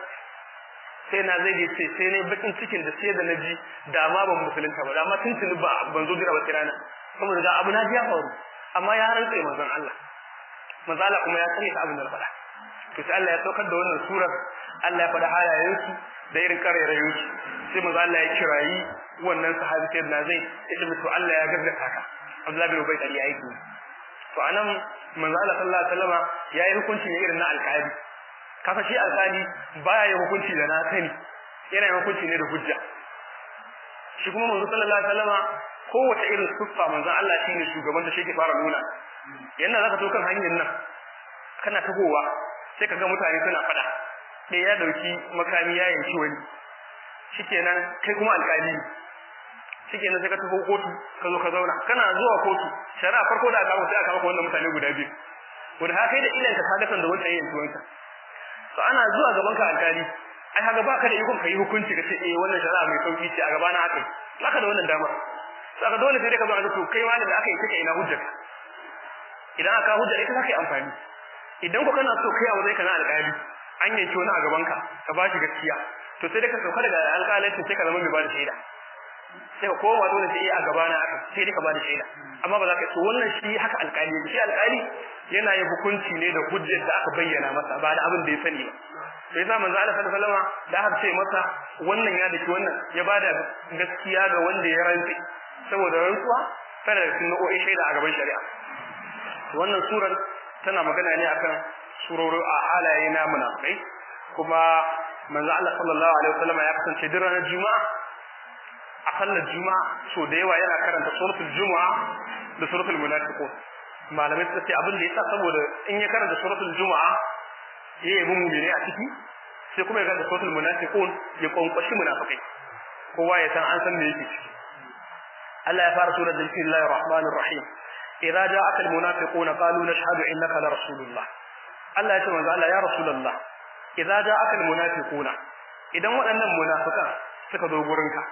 sai na zai ce sai ne bakin cikin da sai da naji da ma ban musulunta ba da ma tuntuni ba ban zo jira ba sai rana kuma da abu na ji ya faru amma ya rantsa manzon Allah manzo Allah kuma ya sani ta abin da faɗa to sai Allah ya saukar da wannan surar Allah ya faɗa halayensu da irin karerayensu sai manzo Allah ya kirayi wannan sahabi sai na zai yace mutu Allah ya gaggata ka Abdullah bin Ubay kariya yake to anan manzo Allah sallallahu alaihi wasallama yayi hukunci ne irin na alƙali kasa shi alƙali baya yin hukunci da na sani yana yin hukunci ne da hujja shi kuma manzo sallallahu alaihi wasallama kowace irin siffa manzo Allah shine shugaban da shi ke fara nuna yanda zaka to kan hanyar nan kana tagowa sai kaga mutane suna fada ɗaya ya dauki makami ya yanki wani shikenan kai kuma alƙali shikenan sai ka tafi kotu ka zo ka zauna kana zuwa kotu shari'a farko da aka sai aka maka wannan mutane guda biyu wanda haka da ilan ka kaga sanda wannan yanki wanka to ana zuwa gaban ka alƙali ai haka baka da ikon kai hukunci ka ce eh wannan shari'a mai sauki ce a gaba na haka baka da wannan dama saka dole sai ka zo a to kai wani da aka yi kake ina hujjarka idan aka hujja ita zaka yi amfani idan ko kana so kai a wajen kana alƙali an yanke wani a gaban ka ka bashi gaskiya to sai da ka sauka daga alƙalancin sai ka zama mai ba da shaida sai ka kowa dole sai a gaba na aka sai dai ka ba da shaida amma ba za ka so wannan shi haka alƙali shi alƙali yana yin hukunci ne da hujjar da aka bayyana masa ba da abin da ya sani ba sai sa manzo Allah sallallahu alaihi wasallam da aka ce masa wannan ya dake wannan ya bada gaskiya ga wanda ya rantsi saboda rantsuwa tana da nau'o'in shaida a gaban shari'a wannan surar tana magana ne akan suroro a halaye na munafikai kuma manzo Allah sallallahu alaihi wasallam ya kasance duk ranar juma'a a sallar juma'a so da yawa yana karanta suratul juma'a da suratul munafiqun malamai suka ce abin da yasa saboda in ya karanta suratul juma'a ya yi mu'mini a ciki sai kuma ya karanta suratul munafiqun ya kwankwashi munafikai kowa ya san an san me yake ciki Allah ya fara surar bismillahir rahmanir rahim idza ja'aka al munafiquna qalu nashhadu innaka la rasulullah Allah ya ce manzo Allah ya rasulullah idza ja'aka al munafiquna idan waɗannan munafikan suka zo gurinka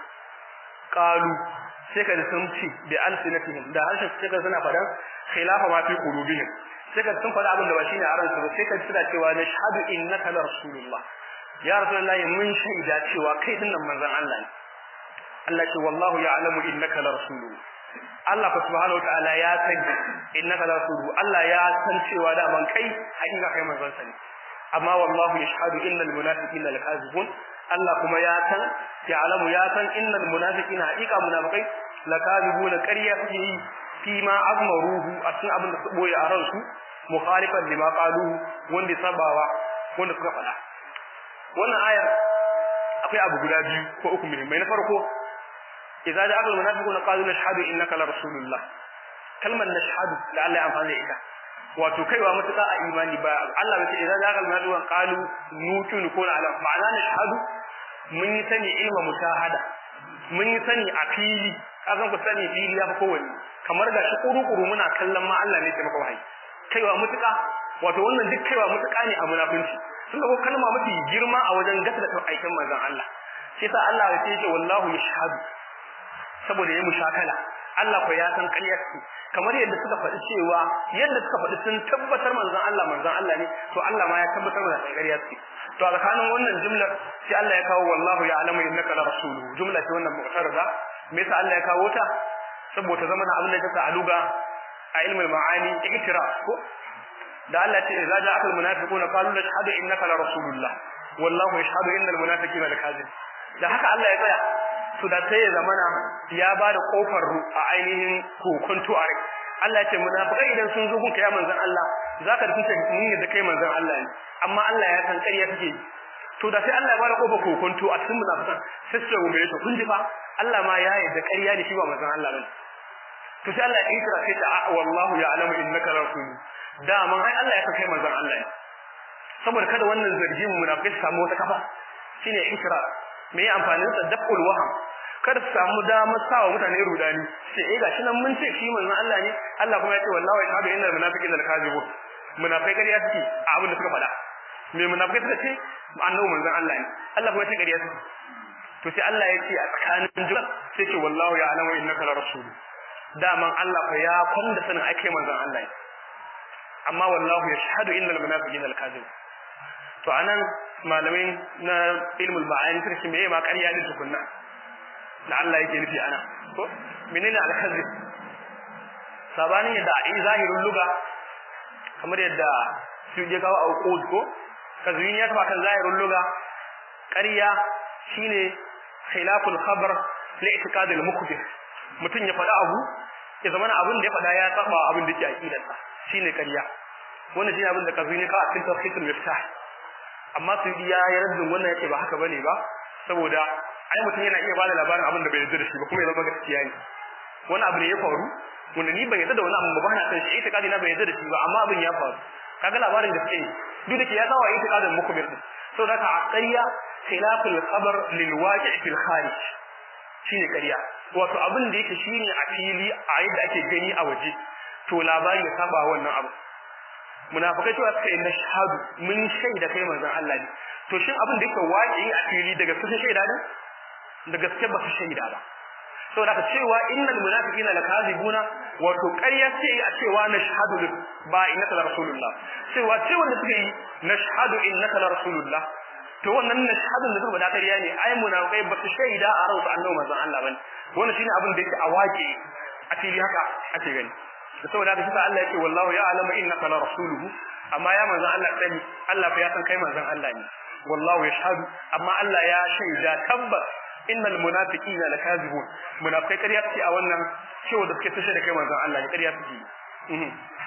qalu sai ka sun ci bi alsinatihim da harshen sai ka suna fadan khilafa ma fi qulubihim sai ka sun fada abin da ba shine a ransu ba sai ka suna cewa nashhadu innaka la rasulullah ya rasulullah mun shaida cewa kai dinnan manzon Allah ne Allah ce wallahu ya'lamu innaka la rasuluhu Allah fa subhanahu wa ta'ala ya san innaka la rasuluhu Allah ya san cewa da man kai hakika kai manzon sa ne amma wallahu yashhadu innal munafiqina lakazibun Allah kuma ya san ya'lamu ya san innal munafiqina hakika munafiqai lakazibuna ƙarya suke yi fi ma azmaruhu a cikin abin da su boye a ransu mukhalifan lima qalu wanda sabawa wanda suka faɗa wannan ayar akwai abu guda biyu ko uku muhimmai na farko idza ja'a al-munafiquna qalu nashhadu innaka la rasulullah kalmar nashhadu da Allah ya amfani da ita wato kaiwa mutuka a imani ba Allah bai ce idza ja'a al-munafiquna qalu nutunu ko ala ma'ana nashhadu mun yi sani ilma mutahada mun yi sani a fili kazan ku sani fili ya fi kowanne kamar ga shi kuru-kuru muna kallon ma Allah ne ke maka wahayi kaiwa mutuka wato wannan duk kaiwa mutuka ne a munafunci sun ga kalma mafi girma a wajen gasa da aikin manzon Allah shi yasa Allah ya ce wallahu yashhadu saboda ya mushakala Allah ko ya san ƙaryar su kamar yadda suka faɗi cewa yadda suka faɗi sun tabbatar manzon Allah manzon Allah ne to Allah ma ya tabbatar da ƙaryar su to a tsakanin wannan jumlar sai Allah ya kawo wallahu ya'lamu innaka la rasuluhu jumla ce wannan mu'tarida me yasa Allah ya kawo ta saboda zaman abin da ya sa aluga a ilmul ma'ani iktira ko da Allah ce idza ja'aka al munafiquna qalu nashhadu innaka la rasulullah wallahu yashhadu innal munafiqina lakazib da haka Allah ya tsaya to da sai ya zamana ya ba da kofar a ainihin kokonto a rai Allah ya ce munafikai idan sun zo gunka ya manzon Allah zaka da kuce mun yadda kai manzon Allah ne amma Allah ya san ƙarya kake to da sai Allah ya bada kofa kokonto a cikin munafikan sai su gumbe to kun ji fa Allah ma ya yarda ƙarya ne shi ba manzon Allah bane to sai Allah ya kira sai ta wallahu ya'lamu innaka rasul da man ai Allah ya kai manzon Allah ne saboda kada wannan zargi mu munafiki su samu wata kafa shine ikra me ya amfanin sa daful waham kada su samu damar sawa mutane rudani sai eh gashi nan mun ce shi manzon Allah ne Allah kuma ya ce wallahi yashhadu innal munafiqina lakazibun munafikai kariya suke a abin da suka faɗa me munafikai suka ce annabi manzon Allah ne Allah kuma ya ce kariya suke to sai Allah ya ce a tsakanin jumla sai ce wallahu ya'lamu innaka la rasul daman Allah fa ya kwanda sanin ai kai manzon Allah ne amma wallahu yashhadu innal munafiqina lakazibun to anan malamai na ilmul ma'ani suka ce meye ma ƙarya din tukunna da Allah yake nufi ana ko menene al-kazib sabanin yadda a zahirin luga kamar yadda su je kawo auqud ko kazwin ya taba kan zahirin luga ƙarya shine khilaful khabar li i'tiqad al-mukbir mutun ya faɗa abu ya zama abin da ya faɗa ya saba abin da yake aqidarsa shine ƙarya wannan shine abin da kazwin ya kawo a cikin tawhidul miftah amma su ya yi raddin wannan yake ba haka bane ba saboda ai mutum yana iya bada labarin abin da bai yarda da shi ba kuma ya zama gaskiya ne wani abu ne ya faru wanda ni ban yarda da wani abu ba na san shi ita na bai yarda da shi ba amma abin ya faru kaga labarin gaske ne duk da ke ya zawa ita kadin muku bi saboda ka aqayya khilaful khabar lil waqi' fil kharij shine ƙarya wato abin da yake shine a fili a yadda ake gani a waje to labari ya saba wannan abu munafikai cewa suka inna shahadu mun shaida kai manzon Allah ne to shin abin da yake waƙi a fili daga sun shaida ne da gaske ba su shaida ba saboda ka cewa innal munafiqina lakazibuna wato ƙarya ce a cewa nashhadu ba innaka la rasulullah cewa cewa da suka yi nashhadu innaka la rasulullah to wannan nashhadu da suka bada ƙarya ne ai munafikai ba su shaida a rawsu annabi manzon Allah bane wannan shine abin da yake a waƙi a fili haka ake gani da saboda haka shi Allah yake wallahu ya'lamu innaka la rasuluhu amma ya manzon Allah sani Allah fa ya san kai manzon Allah ne wallahu yashhadu amma Allah ya shaida tabbas innal munafiqina lakazibun munafikai ƙarya suke a wannan cewa da suke tushe da kai manzon Allah ne ƙarya suke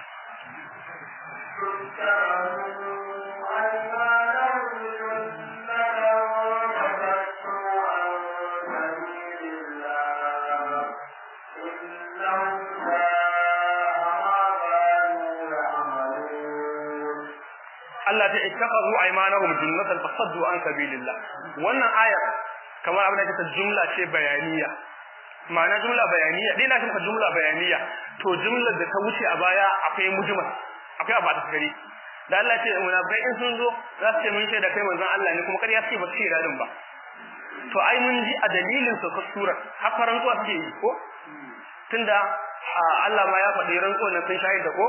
Allah ta ittaqazu aymanahum junnatan fasaddu an sabilillah wannan aya kamar abin da ta jumla ce bayaniya ma'ana jumla bayaniya dai na kuma jumla bayaniya to jumlar da ta wuce a baya akwai mujmal akwai abu ta gari da Allah ce munafikai in sun zo za su ce mun shaida kai manzon Allah ne kuma kariya ce ba su shaida din ba to ai mun ji a dalilin sa sura har rantsuwa suke yi ko tunda Allah ma ya faɗi rantsuwa na sun shahida ko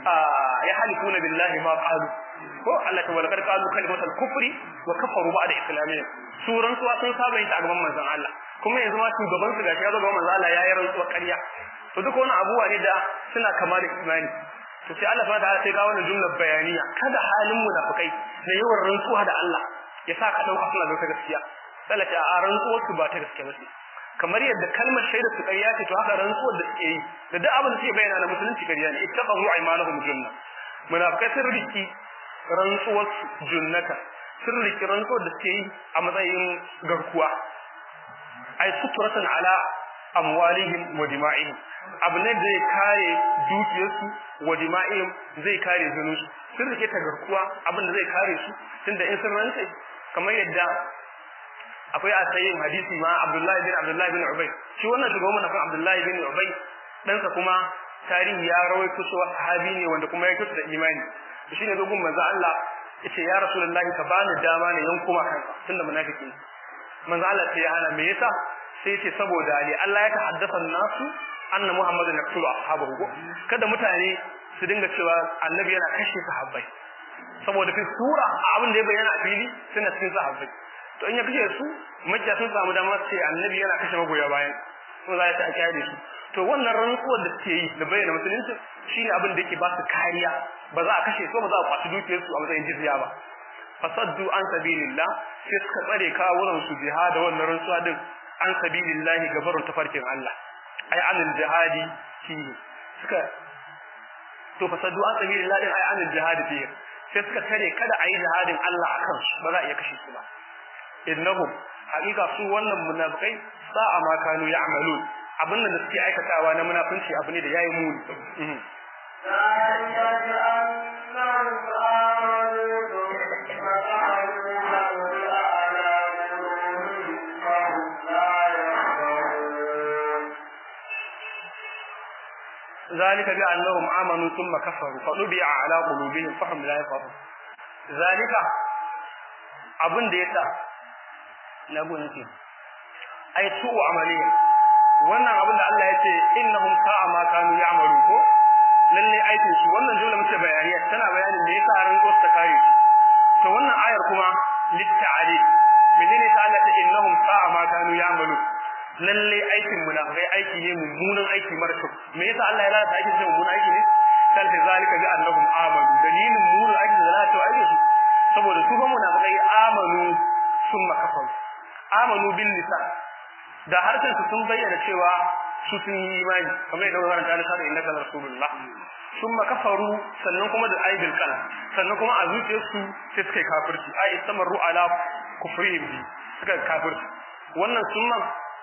ya halifuna billahi ma qalu ko Allah ta walakar qalu kalimatul kufri wa kafaru ba'da islamiyya su rantsuwa sun saba yin ta a gaban manzon Allah kuma yanzu ma shugaban su gashi ya zo gaban manzon Allah ya yi rantsuwa ƙarya to duk wani abuwa ne da suna kama da imani to sai Allah subhanahu wa ta'ala sai ga wannan jumlar bayaniya kada halin munafikai na yawan rantsuwa da Allah ya sa ka dauka suna da gaskiya sai ta a rantsuwar su ba ta gaskiya ba ce kamar yadda kalmar shaida su ƙarya ce to haka rantsuwar da suke yi da duk abin da suke bayyana na musulunci ƙarya ne ittaqahu aymanuhum junna munafikai sun riki rantsuwar junnata sun riki rantsuwar da suke yi a matsayin garkuwa ai suturatan ala amwalihim wa dima'ihim abu ne zai kare dukiyarsu wa dima'ihim zai kare zunusu sun rike ta garkuwa abin da zai kare su tunda in sun rantsa kamar yadda akwai a sayin hadisi ma Abdullahi bin Abdullahi bin Ubay shi wannan shugaban na Abdullahi bin Ubay dan sa kuma tarihi ya rawaito cewa sahabi ne wanda kuma ya kusa da imani shi ne dogon manzo Allah yace ya Rasulullahi ka bani dama ne yan kuma kansa tunda munafiki manzo Allah sai ya hana me yasa sai yace saboda ali Allah ya tahaddasa nasu anna Muhammadun yaqtulu ashabahu kada mutane su dinga cewa annabi yana kashe sahabbai saboda fi sura abin da ya bayyana a fili suna cikin sahabbai to in ya kashe su makiya sun samu dama ce annabi yana kashe magoya bayan kuma za ta kyale su to wannan rantsuwar da suke yi da bayyana musulunci shine abin da yake ba su kariya ba za a kashe su ba za a kwaci dukiyar su a matsayin jizya ba fasaddu an sabilillah sai suka tsare kawunan su jihada wannan rantsuwa din an sabilillah gabarun tafarkin Allah ai anil jihadi fihi suka to fasaddu an sabilillah din ai anil jihadi fihi sai suka tare kada a yi jihadin Allah a kansu ba za a iya kashe su ba innahum haƙiƙa su wannan munafikai sa'a ma kanu ya'malun abin da suke aikatawa na munafunci abu ne da yayi muni ذلك بأنهم آمنوا ثم قالوا هؤلاء على قلوبهم فهم لا يفقهون ذلك بأنهم آمنوا ثم كفروا فطبع على قلوبهم فهم لا يفقهون ذلك abin da yasa na gona ce ai su amaliya wannan abin da Allah ya ce innahum sa'a ma kanu ya'malu ko lalle aikin su wannan jumla muke bayaniya tana bayanin me yasa ran go ta kare to wannan ayar kuma litta'ali menene ta Allah ta innahum sa'a ma kanu ya'malu lalle aikin munafikai aiki ne mummunan aiki mara kyau me yasa Allah ya lalata aikin sai mummunan aiki ne kan ta zalika bi annahum amanu dalilin mummunan aikin da lalata aikin su saboda su ba munafikai amanu summa kafaru amanu bil lisan da harshen su sun bayyana cewa su sun yi imani kamar yadda wannan ta nasa da innaka rasulullah summa kafaru sannan kuma da aibil qalam sannan kuma a zuciyarsu sai suka yi kafirci ai istamaru ala kufrihim bi suka kafirci wannan summan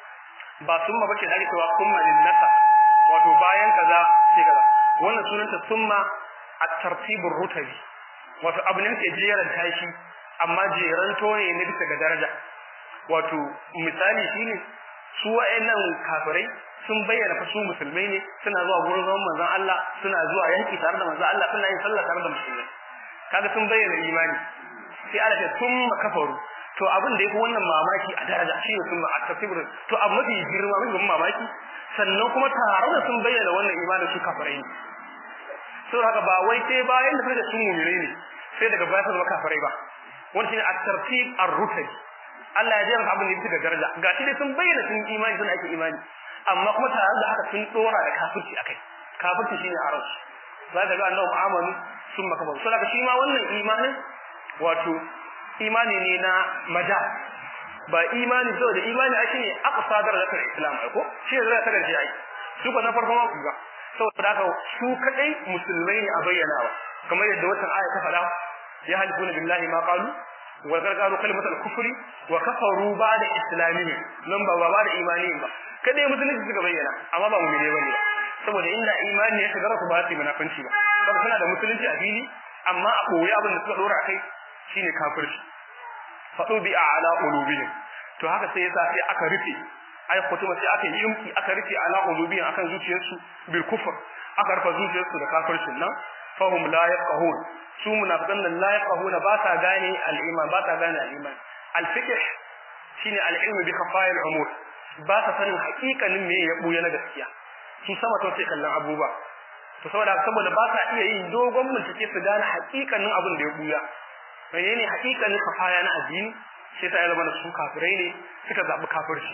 ba summa bace da ake cewa summa lin nasa wato bayan kaza sai kaza wannan sunanta summa at-tartibur rutabi wato abu ne ke jeran tashi amma jeran tone ne bisa ga daraja wato misali shine su wa'annan kafirai sun bayyana fa su musulmai ne suna zuwa gurin zaman manzon Allah suna zuwa yanki tare da manzon Allah suna yin sallah tare da musulmai kaga sun bayyana imani sai Allah ya sun kafaru to abin da yake wannan mamaki a daraja shi ne sun at-tafsir to abu mafi girma mafi mamaki sannan kuma tare da sun bayyana wannan imanin su kafirai ne saboda haka ba wai sai bayan da suka sun mu'minai ne sai daga baya su zama kafirai ba wannan shine at-tartib ar-rutabi Allah ya jera abin da yake da daraja ga shi dai sun bayyana sun imani sun ake imani amma kuma tare da haka sun dora da kafirci akai kafirci shine arab za ka ga annabi amanu sun maka ba saboda shi ma wannan imanin wato imani ne na maja ba imani saboda imani a shine aqsa darajatul islam ai ko shi ne zai ta gaje ai su ko na farko ma ku ga saboda haka su kadai musulmai ne a bayyanawa kamar yadda wannan aya ta faɗa ya halifuna billahi ma qalu wa gargaru kalimatul kufri wa kafaru ba'da islamihim nan ba ba da imani ba kadai musulunci suka bayyana amma ba mu'mine bane saboda inda imani ya shiga su ba su munafanci ba saboda suna da musulunci a fili amma a koyi abin da suka dora kai shine kafirci fadu bi ala qulubihim to haka sai yasa sai aka rufe ai kutuma sai aka yi aka rufe ala qulubihim akan zuciyarsu bil kufr aka rufe zuciyarsu da kafircin nan fahum la yafqahun su munafiqan nan la yafqahuna ba ta gane al-iman ba ta gane al-iman al-fiqh shine al-ilm bi khafaya al-umur ba ta sanin haƙiƙanin me ya buya na gaskiya su sama to sai kallon abuba to saboda saboda ba ta iya yin dogon bincike su gane haƙiƙanin abin da ya buya menene haƙiƙanin khafaya na addini sai ta zama da su kafirai ne suka zabi kafirci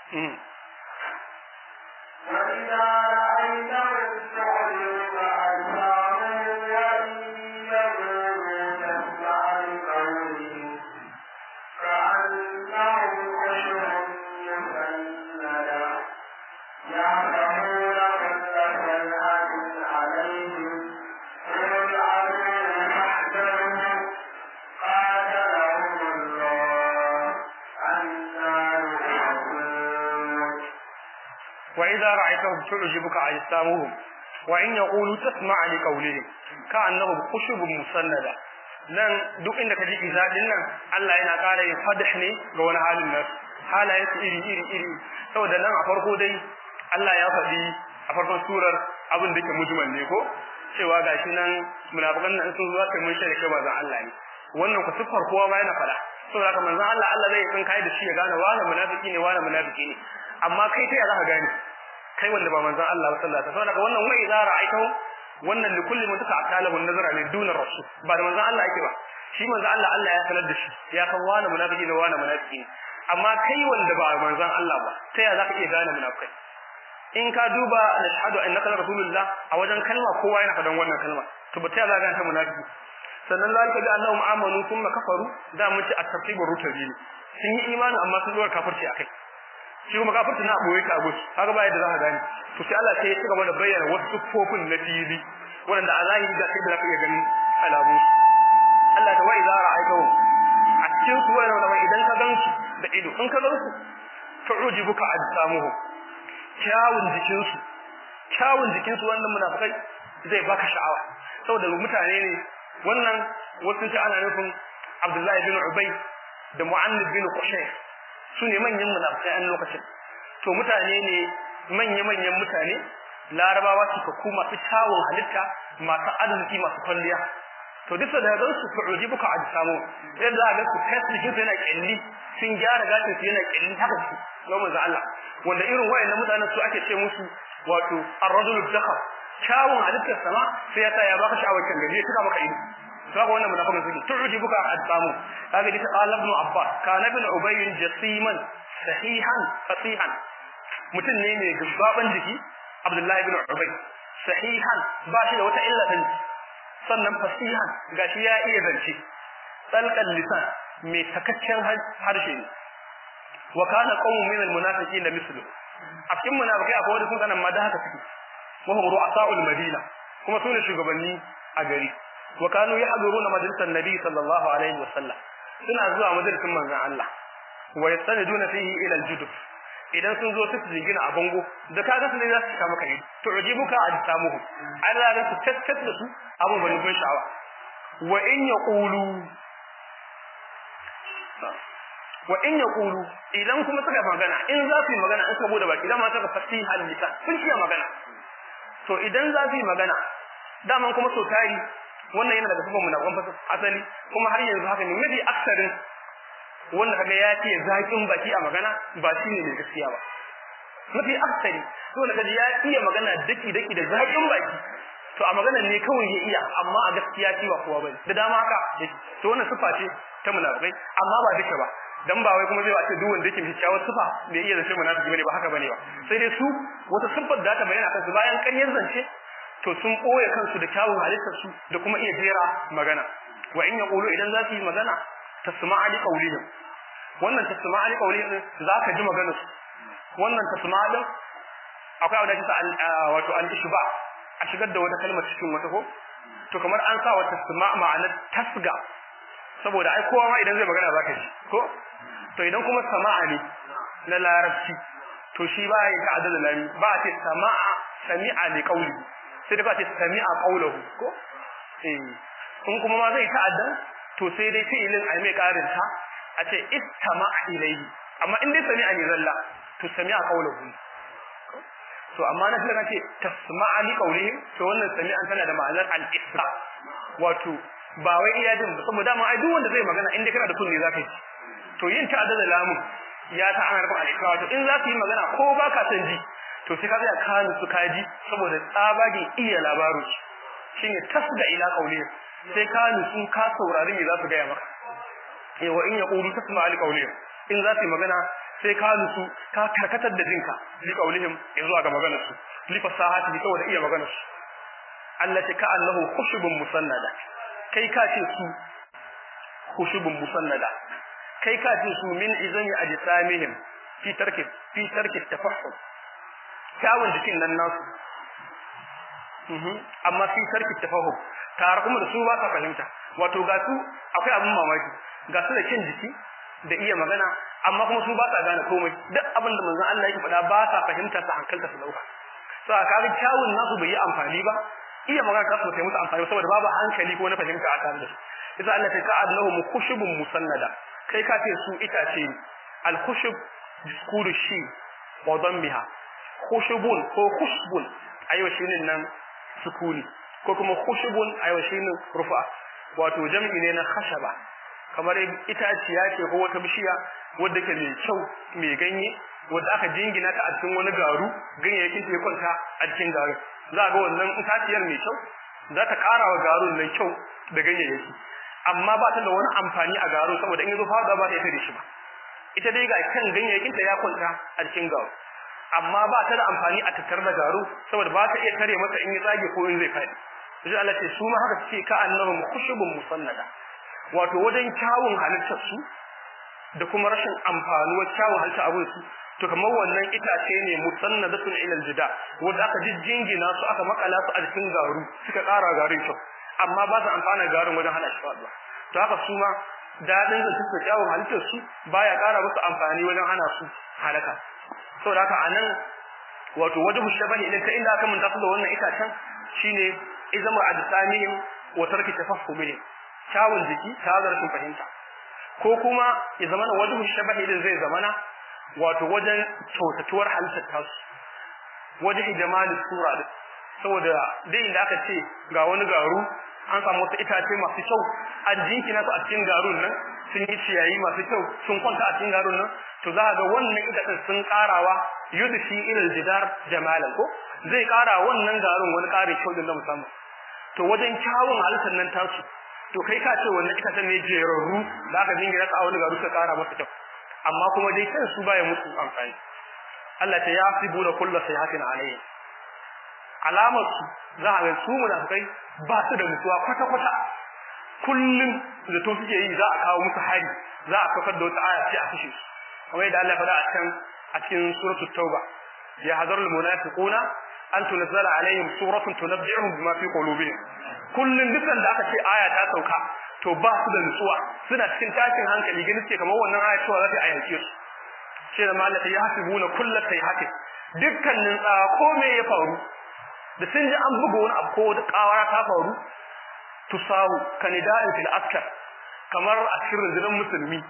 وإذا رأيتهم تعجبك أجسامهم وإن يقولوا تسمع لقولهم كأنهم خشب مسندة يعلمون كل صيحة عليهم هم العدو فاحذرهم قاتلهم الله أنا يؤفكون وإذا رأيتهم تعجبك أجسامهم وإن يقولوا تسمع لقولهم كأنهم خشب مسندة nan duk inda ka ji izadin nan Allah yana ƙara yin fadah ne ga wani halin nan halayen su iri iri iri saboda nan a farko dai Allah ya faɗi a farkon surar abin da ke mujmal ne ko cewa gashi nan munafikan nan sun zuwa kai mun shaida kai manzon Allah ne wannan ku siffar kowa ma yana faɗa saboda haka manzon Allah Allah zai tsin kai da shi ya gane wani munafiki ne wani munafiki ne amma kai ta ya za ka gane kai wanda ba manzon Allah sallallahu alaihi wasallam saboda wannan wai idza ra'aytahu wannan li kulli mutaka akalahu nazara ne dunar rasul ba da manzon Allah yake ba shi manzon Allah Allah ya sanar da shi ya san wani munafiki ne wani munafiki ne amma kai wanda ba manzon Allah ba ta ya za ka iya gane munafikai in ka duba nashhadu annaka rasulullah a wajen kalma kowa yana fadan wannan kalma to ba ta za ka gane munafiki sannan zalika bi annahum amanu thumma kafaru da mun ci at-tafsir rutabi ne sun yi imani amma sun dora kafirci akai shi kuma kafirci na boye ka gus kaga ba yadda za ka gane to sai Allah sai ya cigaba da bayyana wasu sufofin na fili wanda a zahiri da kai da zaka iya ganin alamu da ido in ka ga su tu'jibuka ajsamuhum kyawun jikinsu kyawun jikinsu wannan munafikai zai baka sha'awa saboda mutane ne wannan wasu ce ana nufin Abdullahi bin Ubay da Mu'annib bin Qushay su ne manyan munafikai an lokacin to mutane ne manya manyan mutane larabawa suka ku masu kyawun halitta masu arziki masu kwalliya to duk da ga su fu'udi buka ajsamu yadda ga su kai jikin su yana kyalli sun gyara gashin su yana kyalli haka su ga manzo Allah wanda irin wayannan mutanen su ake ce musu wato ar-rajul dakhar kyawun halittar sama sai ya sa ya baka sha'awar kan gaje tuka maka ido kaga wannan munafiqin suke tu'udi buka ajsamu kaga dita qala ibn abbas kana ibn ubay jasiman sahihan fasihan mutum ne mai gabban jiki abdullahi ibn ubay sahihan ba shi da wata illa din sannan fasihan gashi ya iya zance tsalkan lisan mai takaccen harshe ne wa kana qawmun min almunafiqin mislu a cikin munafikai akwai wanda sun sanan ma da haka suke wa hum ru'asa'ul madina kuma su ne shugabanni a gari wa kanu yahduruna majlisan nabi sallallahu alaihi wa sallam suna zuwa majalisin manzon Allah wa yastaniduna fihi ila aljuduf idan sun zo su jingina a bango da kaga su ne za su kama kai to ujibuka ajsamuhu Allah ga su tattat da su abun bani bin sha'awa wa in yaqulu wa in yaqulu idan kuma suka magana in za su yi magana in saboda baki dama suka fasiha lisan sun iya magana to idan za su yi magana daman kuma so tari wannan yana daga sifan munafan asali kuma har yanzu haka ne mafi aksarin wanda kaga ya ce zakin baki a magana ba shi ne mai gaskiya ba mafi aksari to da kaji ya iya magana daki daki da zakin baki to a maganar ne kawai ya iya amma a gaskiya shi ba kowa bane da dama haka to wannan sifa ce ta munafikai amma ba duka ba dan ba wai kuma zai wace duk wanda yake kyakkyawar sifa da iya zance munafiki bane ba haka bane ba sai dai su wata siffar da ta bayyana kansu bayan ƙaryar zance to sun koye kansu da kyawun halittar su da kuma iya jera magana wa in yaqulu idan za su yi magana tasma'a li qawlihim wannan tasma'a li qawlihim zaka ji maganar su wannan tasma'a din akwai abu da kisa wato al-ishba a shigar da wata kalmar cikin wata ko to kamar an sa wata tasma'a ma'anar tasga saboda ai kowa ma idan zai magana zaka ji ko to idan kuma sama'a ne na larabci to shi ba ya ta'addada lami ba a ce sama'a sami'a li qawli sai da ba ce sami'a qawluhu ko eh in kuma ma zai ta'adda to sai dai fi'ilin ai mai karin ta a ce istama'a ilayhi amma in dai sami'a ne zalla to sami'a qawluhu to amma na sai kace tasma'a li qawlihim to wannan sami'an tana da ma'anar al-isra wato ba wai iya jin ba saboda ma ai duk wanda zai magana in dai kana da kunne zaka yi to yin ta'adda da lamun ya ta ana rubun al-isra wato in za su yi magana ko baka san ji to sai ka ga kanu su kaji saboda tsabagin iya labaru shine tasga ila qawlihim sai kanu sun ka saurari me za su gaya maka eh wa in yaqulu tasma li qawlihim in za su yi magana sai ka nusu ka karkatar da jinka li qawlihim zuwa ga maganar su li fasahati saboda iya maganar su allati ka annahu khushubun musannada kai ka ce su khushubun musannada kai ka ce su min izami ajsamihim fi tarki fi tarki tafahhum kyawun jikin nan nasu amma fi tarki tafahhum tare kuma da su ba ka fahimta wato ga su akwai abin mamaki ga su da kin jiki da iya magana amma kuma su ba sa gane komai duk abin da manzon Allah yake faɗa ba sa fahimta sa hankalta su dauka so a kaga kyawun nasu bai yi amfani ba iya magana ta su sai musu amfani saboda babu hankali ko na fahimta a tare da su yasa Allah ta ka'ad lahum khushubun musannada kai ka ce su itace al khushub diskuru shi wa dammiha khushubun ko khushbun ayo shine nan sukuni ko kuma khushubun ayo shine rufa wato jam'i ne na khashaba kamar itaciya ce ko wata bishiya wadda ke mai kyau mai ganye wadda aka jingina ta a cikin wani garu ganyayyakin ta ya kwanta a cikin garu za ga wannan itaciyar mai kyau za ta ƙara wa garun nan kyau da ganyayyaki amma ba ta da wani amfani a garu saboda in yazo fada ba ta ita da shi ba ita dai ga kan ganyayyakin ta ya kwanta a cikin garu amma ba ta da amfani a tattar da garu saboda ba ta iya tare masa in ya tsage ko in zai fadi sai Allah ce su ma haka suke ka annahum khushubun musannada wato wajen kyawun halittar su da kuma rashin amfanuwar kyawun halittar abin su to kamar wannan itace ne musannadatun ila aljida wanda aka jingina su aka makala su a cikin garu suka ƙara garin kyau amma ba su amfana garin wajen hana shi faduwa to haka su ma dadin da suke kyawun halittar su baya ƙara musu amfani wajen hana su halaka saboda haka anan wato wajhu shabahi idan ka inda aka mun tafi da wannan itacen shine izamu adsamihim wa tarki tafahumihim kyawun jiki ta zarfin fahimta ko kuma ya zamana wajhu shabahi idan zai zamana wato wajen kyautatuwar halittar tasu wajen jamalin sura din saboda dai inda aka ce ga wani garu an samu wasu itace masu kyau an jinkina su a cikin garun nan sun yi ciyayi masu kyau sun kwanta a cikin garun nan to za ga wannan itacen sun karawa yudfi ilal jidar jamalan ko zai kara wannan garun wani kare kyau din na musamman to wajen kyawun halittar nan tasu to kai ka ce wannan itacen ne jerarru da aka jingina su a wani garu suka kara masa kyau amma kuma dai kan su baya musu amfani Allah ta yasibu da kullu sayhatin alayhi alamar su za a ga su munafikai ba su da mutuwa kwata kwata kullum da to suke yi za a kawo musu hari za a kafar da wata aya sai a kashe su kamar yadda Allah ya faɗa a can a cikin suratul tauba ya hadarul munafiquna an tunzala alaihim suratun tunabbi'uhum bima fi qulubihim kullun dukan da aka ce aya ta sauka to ba su da nutsuwa suna cikin tashin hankali ganin ce kamar wannan aya cewa za ta ayyance su sai da malaka ya hasibuna kullu sayhati dukkanin tsawa ko me ya faru da sun ji an buga wani abu ko da kawara ta faru tusawu kanida'in fil askar kamar a cikin rundunar musulmi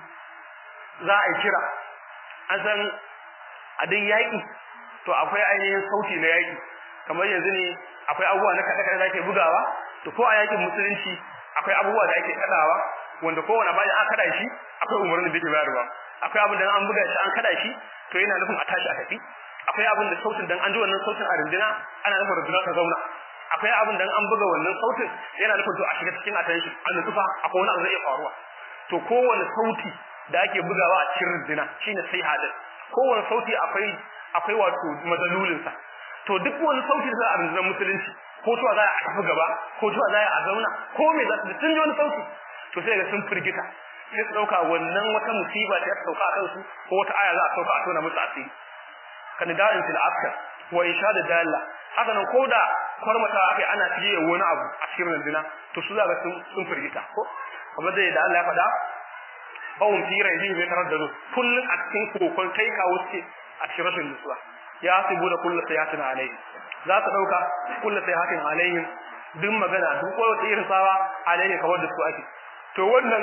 za a yi kira an san a dai yaƙi to akwai ainihin sauti na yaƙi kamar yanzu ne akwai abubuwa na kaɗe-kaɗe da ake bugawa to ko a yaƙin musulunci akwai abubuwa da ake kaɗawa wanda kowane bayan an kaɗa shi akwai umarnin da yake bayarwa akwai abin da an buga shi an kaɗa shi to yana nufin a tashi a tafi akwai abin da sautin dan an ji wannan sautin a runduna ana nufin runduna ta zauna akwai abin da an buga wannan sautin yana nufin to a shiga cikin attention an nufa akwai wani abu zai iya faruwa to kowane sauti da ake bugawa a cikin runduna shine sai hadin kowane sauti akwai akwai wato madalulin sa to duk wani sauti da za a rundunar musulunci ko tuwa za a tafi gaba ko tuwa za a zauna ko me za su sun ji wani sauti to sai ga sun firgita sai su dauka wannan wata musiba ta sauka a kansu ko wata aya za a sauka a tona musu asiri kan da'in fil askar wa insha da dalla haka nan koda kwarmata akai ana tiye wani abu a cikin runduna to su za ga sun sun firgita ko kamar da da Allah ya faɗa bawun tira yi mai taraddadu kullun a cikin kokon kai kawo ce a cikin rashin nutsuwa ya sibu da kullu sayatin alaihi za ta dauka kullu sayatin alaihi duk magana duk wata irin sawa alaihi kawar da su ake to wannan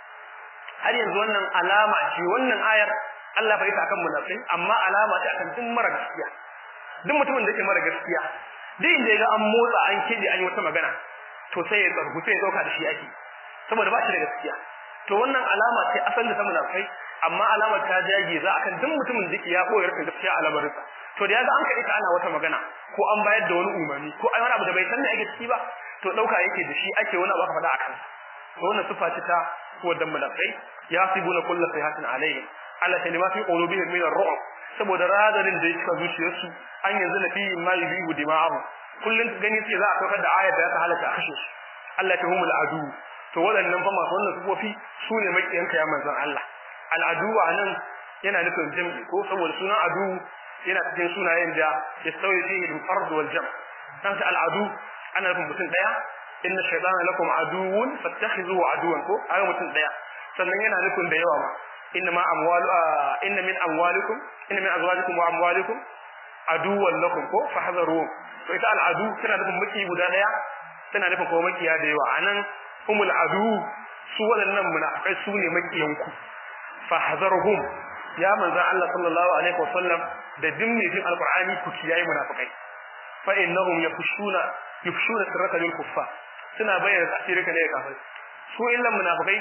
har yanzu wannan alama ce wannan ayar Allah bai ta akan munafikai amma alama ce akan duk mara gaskiya duk mutumin da yake mara gaskiya duk inda ya ga an motsa an kide an yi wata magana to sai ya tsargu sai ya dauka da shi ake saboda ba shi da gaskiya to wannan alama ce asalin da ta munafikai amma alamar ta jage za akan duk mutumin da ya koyar da gaskiya a lamarinsa to da yaga an kaɗe ta ana wata magana ko an bayar da wani umarni ko ai wani abu da bai san me ake ciki ba to dauka yake da shi ake wani abu aka faɗa akan to wannan sifa ce ta kodan munafikai yasibuna kullu sayhatin alayhi Allah ta lima fi qulubihim min ar-ru'b saboda radarin da yake zuciyarsu an yanzu na fi ma yubihu dima'ahu kullun gani sai za a saukar da ayar da ta halaka a kashe su Allah ta humul adu to waɗannan fa masu wannan sufofi su ne makiyanka ya manzon Allah al-adu anan yana nufin jam'i ko saboda sunan adu yana cikin sunayen da ya sauye fihi al-fard wal jam' dan ta al-adu ana nufin mutum daya inna shaytana lakum aduwwun fattakhizuhu aduwan ko ayo mutum daya sannan yana nufin da yawa ma inna ma amwalu inna min amwalikum inna min azwajikum wa amwalikum aduwwan lakum ko fahzaru to ita al'adu tana nufin maki guda daya tana nufin kuma makiya da yawa anan humul adu su waɗannan munafikai su ne makiyanku fahzarhum ya manzo Allah sallallahu alaihi wasallam da dimmi din alqur'ani ku kiyaye munafikai fa innahum yafushuna yufshuna sirraka lil kuffar suna bayyana asirika ne kafir su illan munafikai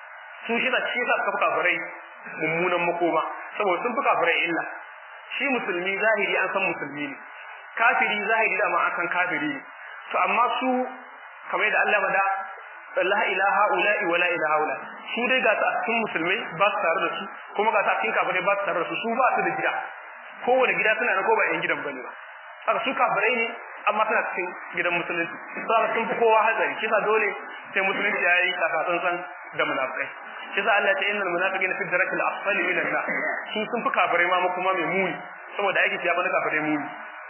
su shi da shi sa suka fi kafirai mummunan makoma saboda sun fi kafirai illa shi musulmi zahiri an san musulmi ne kafiri zahiri da ma an san kafiri ne to amma su kamar da Allah bada la ilaha ula'i wa la ilaha ula su dai ga ta cikin musulmai ba su tare da su kuma ga ta cikin kafirai ba su tare da su su ba su da gida kowane gida suna na ko ba yan gidan bane ba haka su kafirai ne amma tana cikin gidan musulunci sai sun fi kowa hatsari kisa dole sai musulunci ya yi tsantsan da munafikai kisa Allah ya ce innal munafiqina fi darakil asfali min an-nar su sun fi kafirai ma kuma mai muni saboda aiki ya bani kafirai muni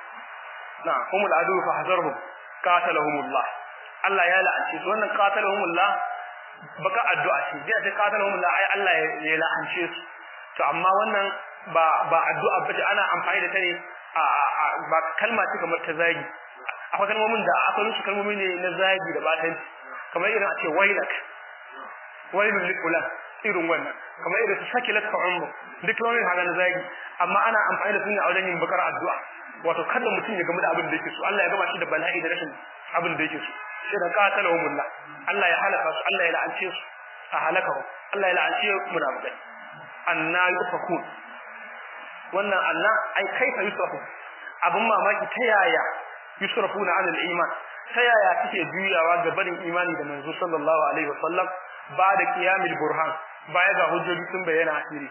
na humul adu fa hazarhum qatalahumullah Allah ya la'anci su wannan qatalahumullah baka addu'a ce zai ce qatalahum la ai Allah ya la'ance su to amma wannan ba ba addu'a bace ana amfani da ta ne a ba kalma ce kamar ta zagi akwai kalmomin da akwai su kalmomi ne na zagi da batanci kamar irin a ce wailak wailul likulan irin wannan kamar irin su sakilat ka ummu duk kalmomin haka na zagi amma ana amfani da su ne a wajen yin bakar addu'a wato kada mutum ya gamu da abin da yake so Allah ya gama shi da bala'i da rashin abin da yake so sai da qatalahumullah Allah ya halaka su Allah ya la'ance su a halakahu Allah ya la'ance munafikai anna yufakun wannan anna ai kaifa yusrafu abin mamaki ta yaya yusrafuna an al-iman ta yaya suke juyawa ga barin imani da manzo sallallahu alaihi wasallam ba da qiyamul burhan baya ga hujjoji sun bayyana asiri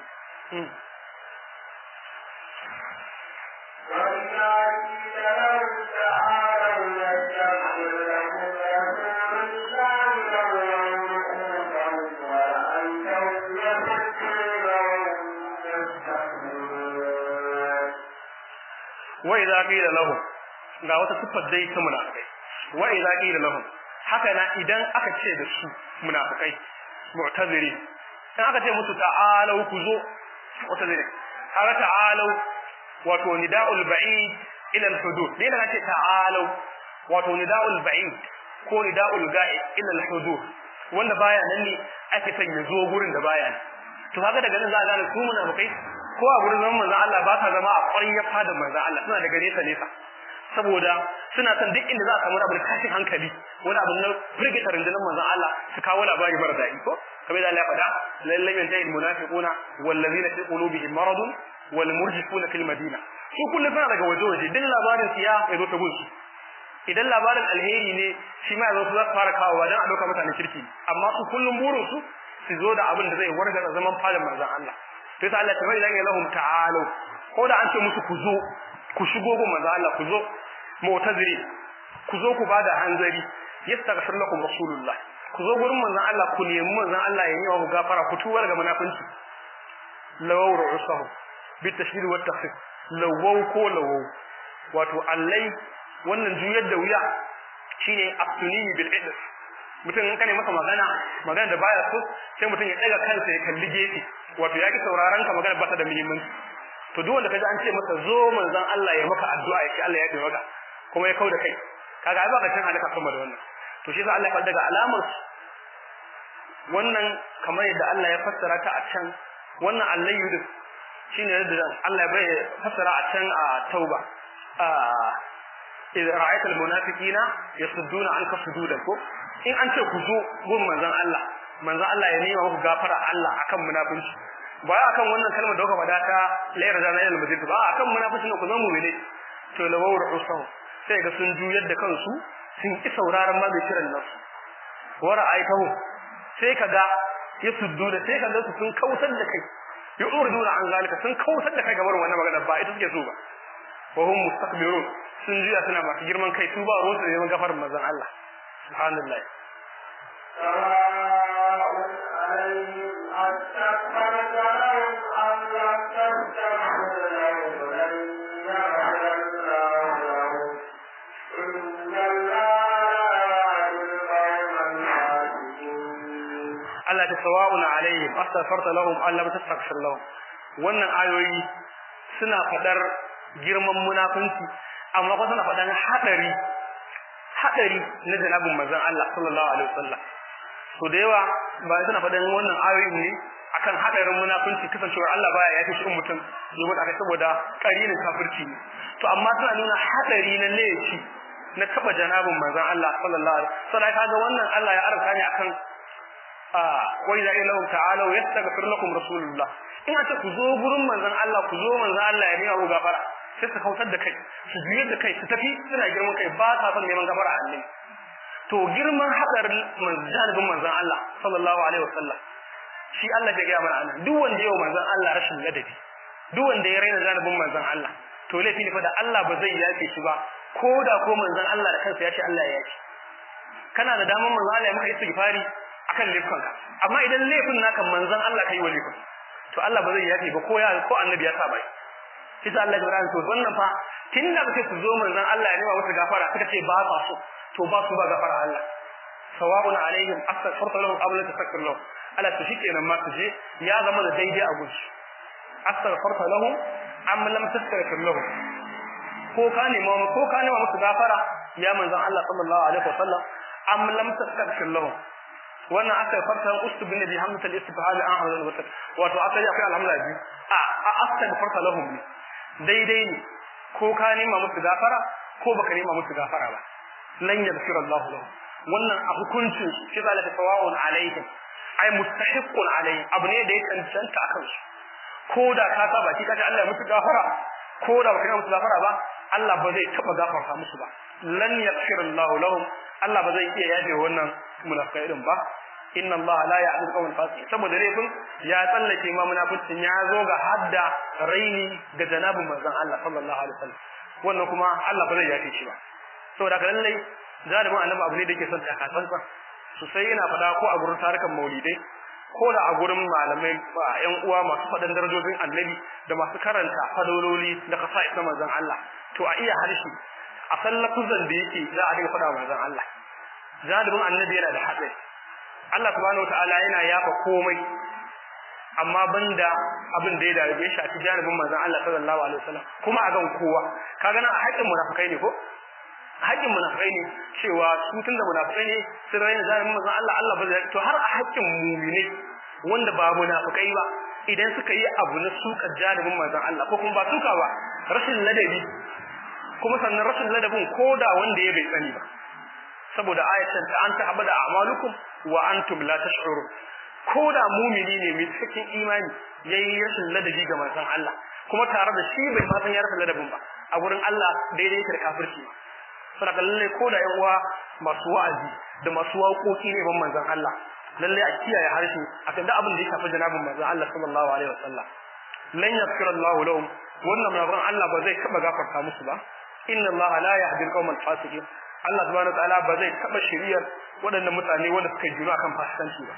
wa idza qila lahum ga wata sifar dai ta munafikai wa idza qila lahum haka na idan aka ce da su munafikai mu'taziri in aka ce musu ta'alu ku zo mu'taziri haka ta'alu wato nida'ul ba'id ila al-hudud dai da ce ta'alu wato nida'ul ba'id ko nida'ul ga'id ila al-hudud wanda baya nan ne ake son ya zo gurin da baya ne to kaga daga nan za a gane su munafikai ko a gurin zaman manzon Allah ba ta zama a ƙwaryar fadar manzon Allah suna daga nesa nesa saboda suna son duk inda za a samu abu da kashin hankali wani abu na firgita rundunar manzon Allah su kawo labari mara daɗi ko kamar da Allah ya faɗa lallai yantahi almunafiquna wallazina fi qulubihim maradun wal murjifuna fil madina su kullum suna daga waje waje duk labarin siya ya zo ta gunsu idan labarin alheri ne shi ma ya zo su za su fara kawowa don a ɗauka mutane kirki amma su kullum burin su su zo da abin da zai wargaza zaman fadar manzon Allah to sai Allah ta bai zanga lahum ta'alu ko da an ce musu ku zo ku shigo gun manzo Allah ku zo mu'taziri ku zo ku bada hanzari yastaghfir lakum rasulullah ku zo gurin manzo Allah ku nemi manzo Allah ya yi wa gafara ku tuwar ga munafinci lawaw ru'usahu bi tashdid wa takhfif lawaw ko lawaw wato allai wannan juyar da wuya shine aftuni bil idf mutum in kane masa magana magana da baya so sai mutum ya daga kansa ya kalli gefe wato ya ki sauraron ka magana ba ta da muhimmanci to duk wanda kaji an ce masa zo manzon Allah ya maka addu'a ya ce Allah ya taimaka kuma ya kauda kai kaga ai ba ka cin halaka sama da wannan to shi yasa Allah ya faɗa daga alamar wannan kamar yadda Allah ya fassara ta a can wannan Allah yudu shine yadda Allah ya bai fassara a can a Tauba a idza ra'aita almunafiqina yasudduna anka sududan ko in an ce ku zo gun manzon Allah manzon Allah ya nema muku gafara Allah akan munafinci ba akan wannan kalmar da kuka faɗa ta layar da nayin almajid ba akan munafici ne ku zama mu'mini to lawur usaw sai ga sun juyar da kansu sun ki sauraron ma mai kiran nasu wa ra'aytahu sai kaga ya suddu da sai kaga su sun kautar da kai ya urduna an zalika sun kautar da kai gabar wannan magana ba ita suke so ba wa hum mustakbirun sun juya suna masu girman kai su ba ruwan su neman gafarin manzon Allah subhanallah أستغفرت لهم أم لم تستغفر لهم لن يغفر الله لهم إن الله القوم الفاسقين Allah ta sawa'un alaihim astaghfarta lahum am lam tastaghfir lahum wannan ayoyi suna fadar girman munafunci amma kuma suna fadar hadari hadari na janabin manzon Allah sallallahu alaihi wasallam so da yawa ba suna fadar wannan ayoyi ne akan hadarin munafunci kasancewar Allah baya yafi shi mutum domin aka saboda karinin kafirci ne to amma suna nuna hadari na laifi na taba janabin manzon Allah sallallahu alaihi wasallam sai kaga wannan Allah ya arka ne akan wa idza ilahu ta'ala yastaghfir lakum rasulullah in aka ku zo gurin manzon Allah ku zo manzon Allah ya nema ku gafara sai su kautar da kai su juye da kai su tafi suna girman kai ba sa son neman gafara a Allah to girman hadarin manzon manzon Allah sallallahu alaihi wasallam shi Allah ya ga mana anan duk wanda yau manzon Allah rashin ladabi duk wanda ya raina zanubin manzon Allah to laifi ne fa da Allah ba zai yafe shi ba ko da ko manzon Allah da kansa ya ce Allah ya yafe kana da damar manzon Allah ya maka istighfari akan laifinka amma idan laifin naka manzon Allah kai wa laifin to Allah ba zai yafe ba ko ya ko annabi ya sa bai shi sa Allah ya to wannan fa tunda ba sai su zo manzon Allah ya nema musu gafara suka ce ba sa so to ba su ba gafara Allah sawa'un alaihim astaghfirta lahum aw la tastaghfir lahum ala to shikenan ma su je ya zama da daidai a gunsu astaghfirta lahum am lam tastaghfir lahum ko ka nema ko ka nema musu gafara ya manzon Allah sallallahu alaihi wasallam am lam tastaghfir lahum wannan aka farta ustub bin bi hamdal istibhal an hawla wa wato aka yi akwai alhamdulillah biyu a astaghfirta lahum ne daidai ne ko ka nema musu gafara ko baka nema musu gafara ba lan yaghfir Allah lahum wannan a hukuncin shi zalika sawa'un alaihim ai mustahiqqun alaihim abu ne da ya cancanta akan su ko da ka saba ki kace Allah ya musu gafara ko da baka nema musu gafara ba Allah ba zai taba gafarta musu ba lan yaghfir Allah lahum Allah ba zai iya yaje wannan munafikai din ba inna Allah la ya'dil qawm fasiq saboda laifin ya tsallake ma munafikin ya zo ga hadda raini ga janabin manzon Allah sallallahu alaihi wasallam wannan kuma Allah ba zai yafe shi ba saboda ka lallai zalimin annabi abu ne da yake son ta kasansa sosai ina faɗa ko a gurin tarukan maulidai ko da a gurin malamai yan uwa masu faɗan darajojin annabi da masu karanta fadololi da kasa na manzon Allah to a iya harshe a san lafuzan da yake za a dinga faɗa manzon Allah zalimin annabi yana da haɗari Allah subhanahu wataala yana yafa komai amma banda abin da ya da ya shafi janibin manzon Allah sallallahu alaihi wasallam kuma a gan kowa kaga nan a haƙƙin munafikai ne ko haƙƙin munafikai ne cewa su tunda munafikai ne sun raina janibin manzon Allah Allah ba zai to har a haƙƙin mu'mini wanda ba munafikai ba idan suka yi abu na suka janibin manzon Allah ko kuma ba suka ba rashin ladabi kuma sannan rashin ladabin koda wanda ya bai sani ba saboda ayatan ta anta abada a'malukum wa antum la tash'urun koda mumini ne mai cikin imani yayi rashin ladabi ga manzon Allah kuma tare da shi bai ma san ya rashin ladabin ba a gurin Allah daidai yake da kafirci saboda lalle koda yan uwa masu wa'azi da masu waƙoƙi ne ban manzon Allah lalle a kiyaye harshe akan da abin da ya shafi janabin manzon Allah sallallahu alaihi wasallam lan yaghfira Allahu lahum wannan manzon Allah ba zai taba gafarta musu ba inna Allah la yahdi al-qawm al-fasiqin Allah subhanahu wa ta'ala ba zai taba shiriyar waɗannan mutane wanda suka jiro akan fasikanci ba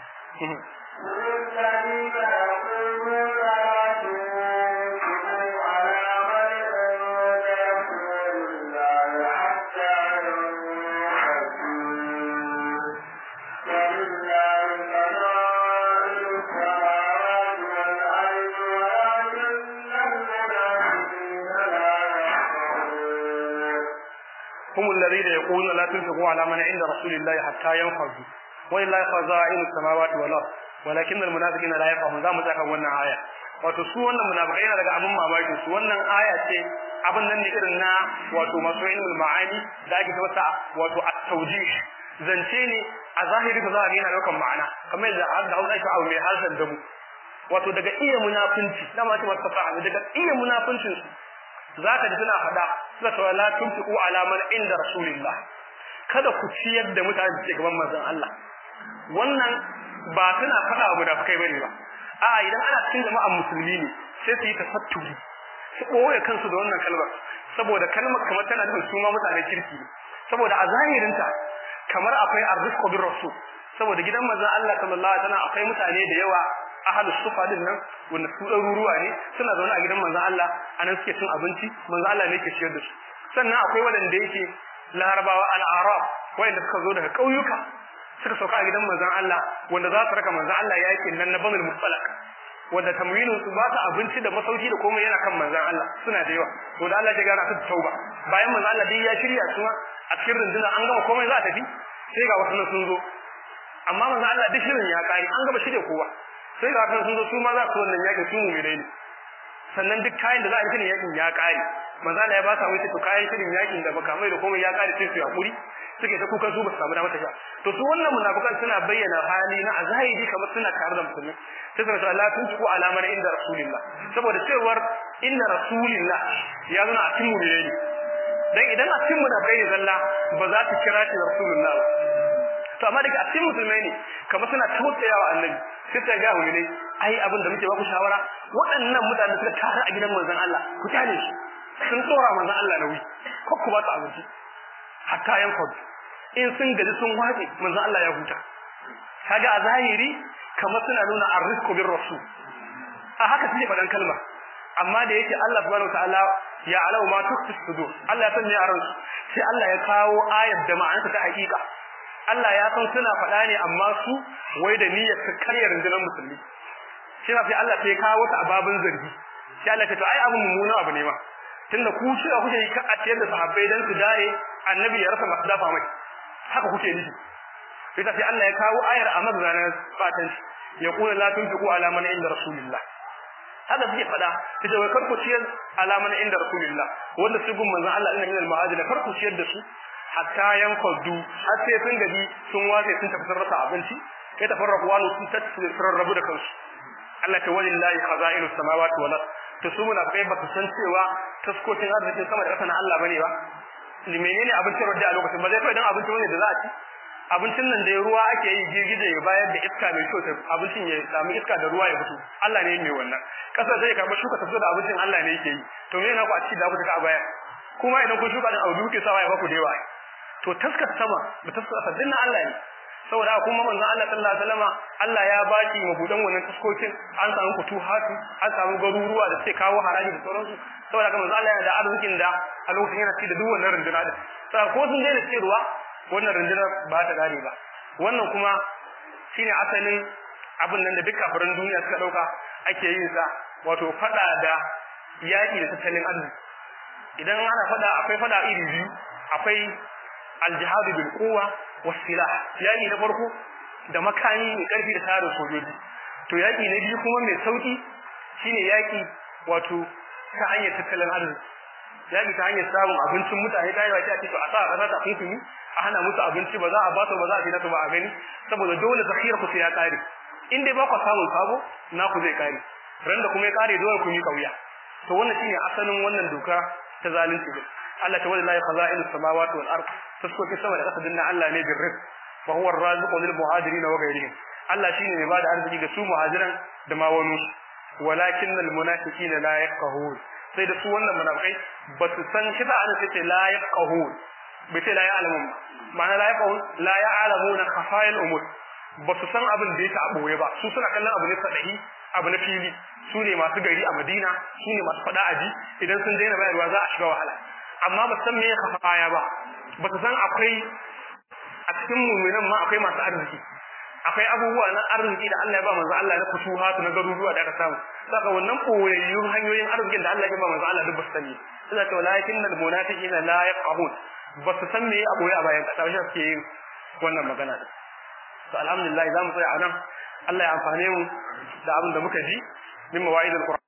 هم الذين يقولون لا تنفقوا على من عند رسول الله حتى ينفضوا ولله خزائن السماوات والارض ولكن المنافقين لا يفقهون zamu tsaka wannan aya wato su wannan munafikai yana daga abin mamaki su wannan aya ce abin nan ne irin na wato masu ilmul ma'ani da ake masa wato at-tawjih zance ne a zahiri ka za a yana daukan ma'ana kamar yadda har da Hausa ake abu mai harshen damu wato daga iya munafinci dama ce masa fa'a daga iya munafincin su zaka ji suna faɗa suna cewa la tunfiqu ala man inda rasulillah kada ku ciyar da mutane da ke gaban manzon Allah wannan ba suna faɗa wa munafikai bane ba a'a idan ana cikin jama'an musulmi ne sai su yi tafatturi su ɓoye kansu da wannan kalmar saboda kalmar kamar tana nufin su ma mutanen kirki ne saboda a zahirinta kamar akwai arzikko bin rasul saboda gidan manzon Allah sallallahu alaihi wasallam akwai mutane da yawa ahalu sufa din nan wanda su ɗaruruwa ne suna zaune a gidan manzon Allah anan suke cin abinci manzon Allah ne ke ciyar da su sannan akwai waɗanda yake larabawa al-arab waɗanda suka zo daga ƙauyuka suka sauka a gidan manzon Allah wanda za su raka manzon Allah yakin nan na banul mustalak wanda tamwinin su ba ta abinci da masauki da komai yana kan manzon Allah suna da yawa to da Allah ya gana su tauba bayan manzon Allah dai ya shirya su a cikin rundunar an gama komai za a tafi sai ga wasu sun zo amma manzon Allah duk shirin ya kare an gama shirya kowa sai ga wasu sun zo su ma za su wannan yakin su mu mai ne sannan duk kayan da za a yi shirin yakin ya kare manzon Allah ya ba sa wai to kayan shirin yakin da baka mai da komai ya kare sai su yakuri suke ta kukan su ba su samu damar tafiya to su wannan munafikan suna bayyana hali na azahiri kamar suna tare da musulmi sai suka ce Allah tunku alamar inda rasulillah saboda cewar inda rasulillah ya zuna a cikin mu'mini ne dan idan a cikin munafikai ne zalla ba za ta kira shi rasulullah ba to amma daga a cikin musulmai ne kamar suna tausayawa annabi sai ta ga mu'mini ai abin da muke ba ku shawara waɗannan mutane suka tare a gidan manzon Allah ku tale shi sun tsora manzon Allah nauyi ko ku ba su abinci hatta yanfad in sun gaji sun waje manzon Allah ya huta kaga a zahiri kamar suna nuna arrisku bir rasul a haka suke faɗan kalma amma da yake Allah subhanahu wataala ya alau ma tukfi sudur Allah ya sanya a ransu sai Allah ya kawo ayat da ma'anarsa ta hakika Allah ya san suna faɗa ne amma su wai da niyyar su karya rundunar musulmi shi sai Allah sai kawo wata ababin zargi sai Allah ya ce to ai abun mummuna abu ne ma tunda ku shi kuke yi a ciyar da sahabbai dan su dare annabi ya rasa masu dafa mai haka kuke nufi sai sai Allah ya kawo ayar a mazanar fatan ya kula la tunfiqu ala man inda rasulillah haka suke fada su ce wai karku ciyar alaman inda rasulillah wanda su gun manzon Allah inna minal ma'adila karku ciyar da su hatta yanfadu har sai sun gaji sun wace sun tafi sun rasa abinci kai tafarraku wani sun tafi sun rabu da kansu Allah ta walillahi khaza'inus samawati wal ard to su muna kai baka san cewa taskokin arzikin sama da ƙasa na Allah bane ba menene abincin da a lokacin ba zai kai dan abincin wani da za a ci abincin nan da ruwa ake yi girgije ya bayar da iska mai kyau abincin ya samu iska da ruwa ya fito Allah ne mai wannan kasa zai karba shuka tafi da abincin Allah ne yake yi to me yana ku a ciki da ku taka a baya kuma idan kun shuka din abu kuke sawa ya baku da yawa to taskar sama da taskar kasa din Allah ne saboda kuma manzon Allah sallallahu alaihi wasallama Allah ya baki mabudan wannan taskokin an samu kutuhatu an samu garuruwa da suke kawo haraji da sauransu saboda kuma manzon Allah yana da arzikin da a lokacin yana ci da duk wannan runduna din sai ko sun daina cewa wannan rundunar ba ta gane ba wannan kuma shine asalin abin nan da duk kafirin duniya suka dauka ake yin sa wato fada da yaki da tattalin arziki idan ana fada akwai fada iri biyu akwai aljihadu bil quwwa was silah yaki na farko da makami mai karfi da tarin sojoji to yaki na biyu kuma mai sauki shine yaki wato ta hanyar tattalin arziki yaki ta hanyar samun abincin mutane da yawa ce to a sa kasa ta kunkumi a hana musu abinci ba za a ba su ba za a tina su ba a gani saboda dole zakhira ku sai ya kare in dai ba ku samun sabo na ku zai kare ran da kuma ya kare dole ku yi kauya to wannan shine asalin wannan doka ta zalunci din Allah ta wallahi khaza'in samawati wal ard taskoki sama da kasa dinna Allah ne bir rizq wa huwa ar-raziqu lil muhajirin wa ghayrihim Allah shine mai bada arziki ga su muhajiran da ma wani walakin al munafiqina la yafqahun sai da su wannan munafikai ba su san shi ba an ce la yafqahun bai ce la ya'lamun ma'ana la yafqahun la ya'lamuna khafa'il umur ba su san abin da yake a boye ba su suna kallon abu ne sadahi abu na fili su ne masu gari a Madina su ne masu fada aji idan sun daina bayarwa za a shiga wahala amma ba san me khafaya ba ba su san akwai a cikin mu'minan ma akwai masu arziki akwai abubuwa na arziki da Allah ya ba manzo Allah na fusuhatu na garuruwa da aka samu saka wannan koyayyun hanyoyin arzikin da Allah ya ba manzo Allah duk ba su sani sai ta walakin al munafiqina la yaqahun ba su san me a boye a bayan kasa shi suke yin wannan magana din to alhamdulillah zamu tsaya anan Allah ya amfane mu da abin da muka ji min mawaidul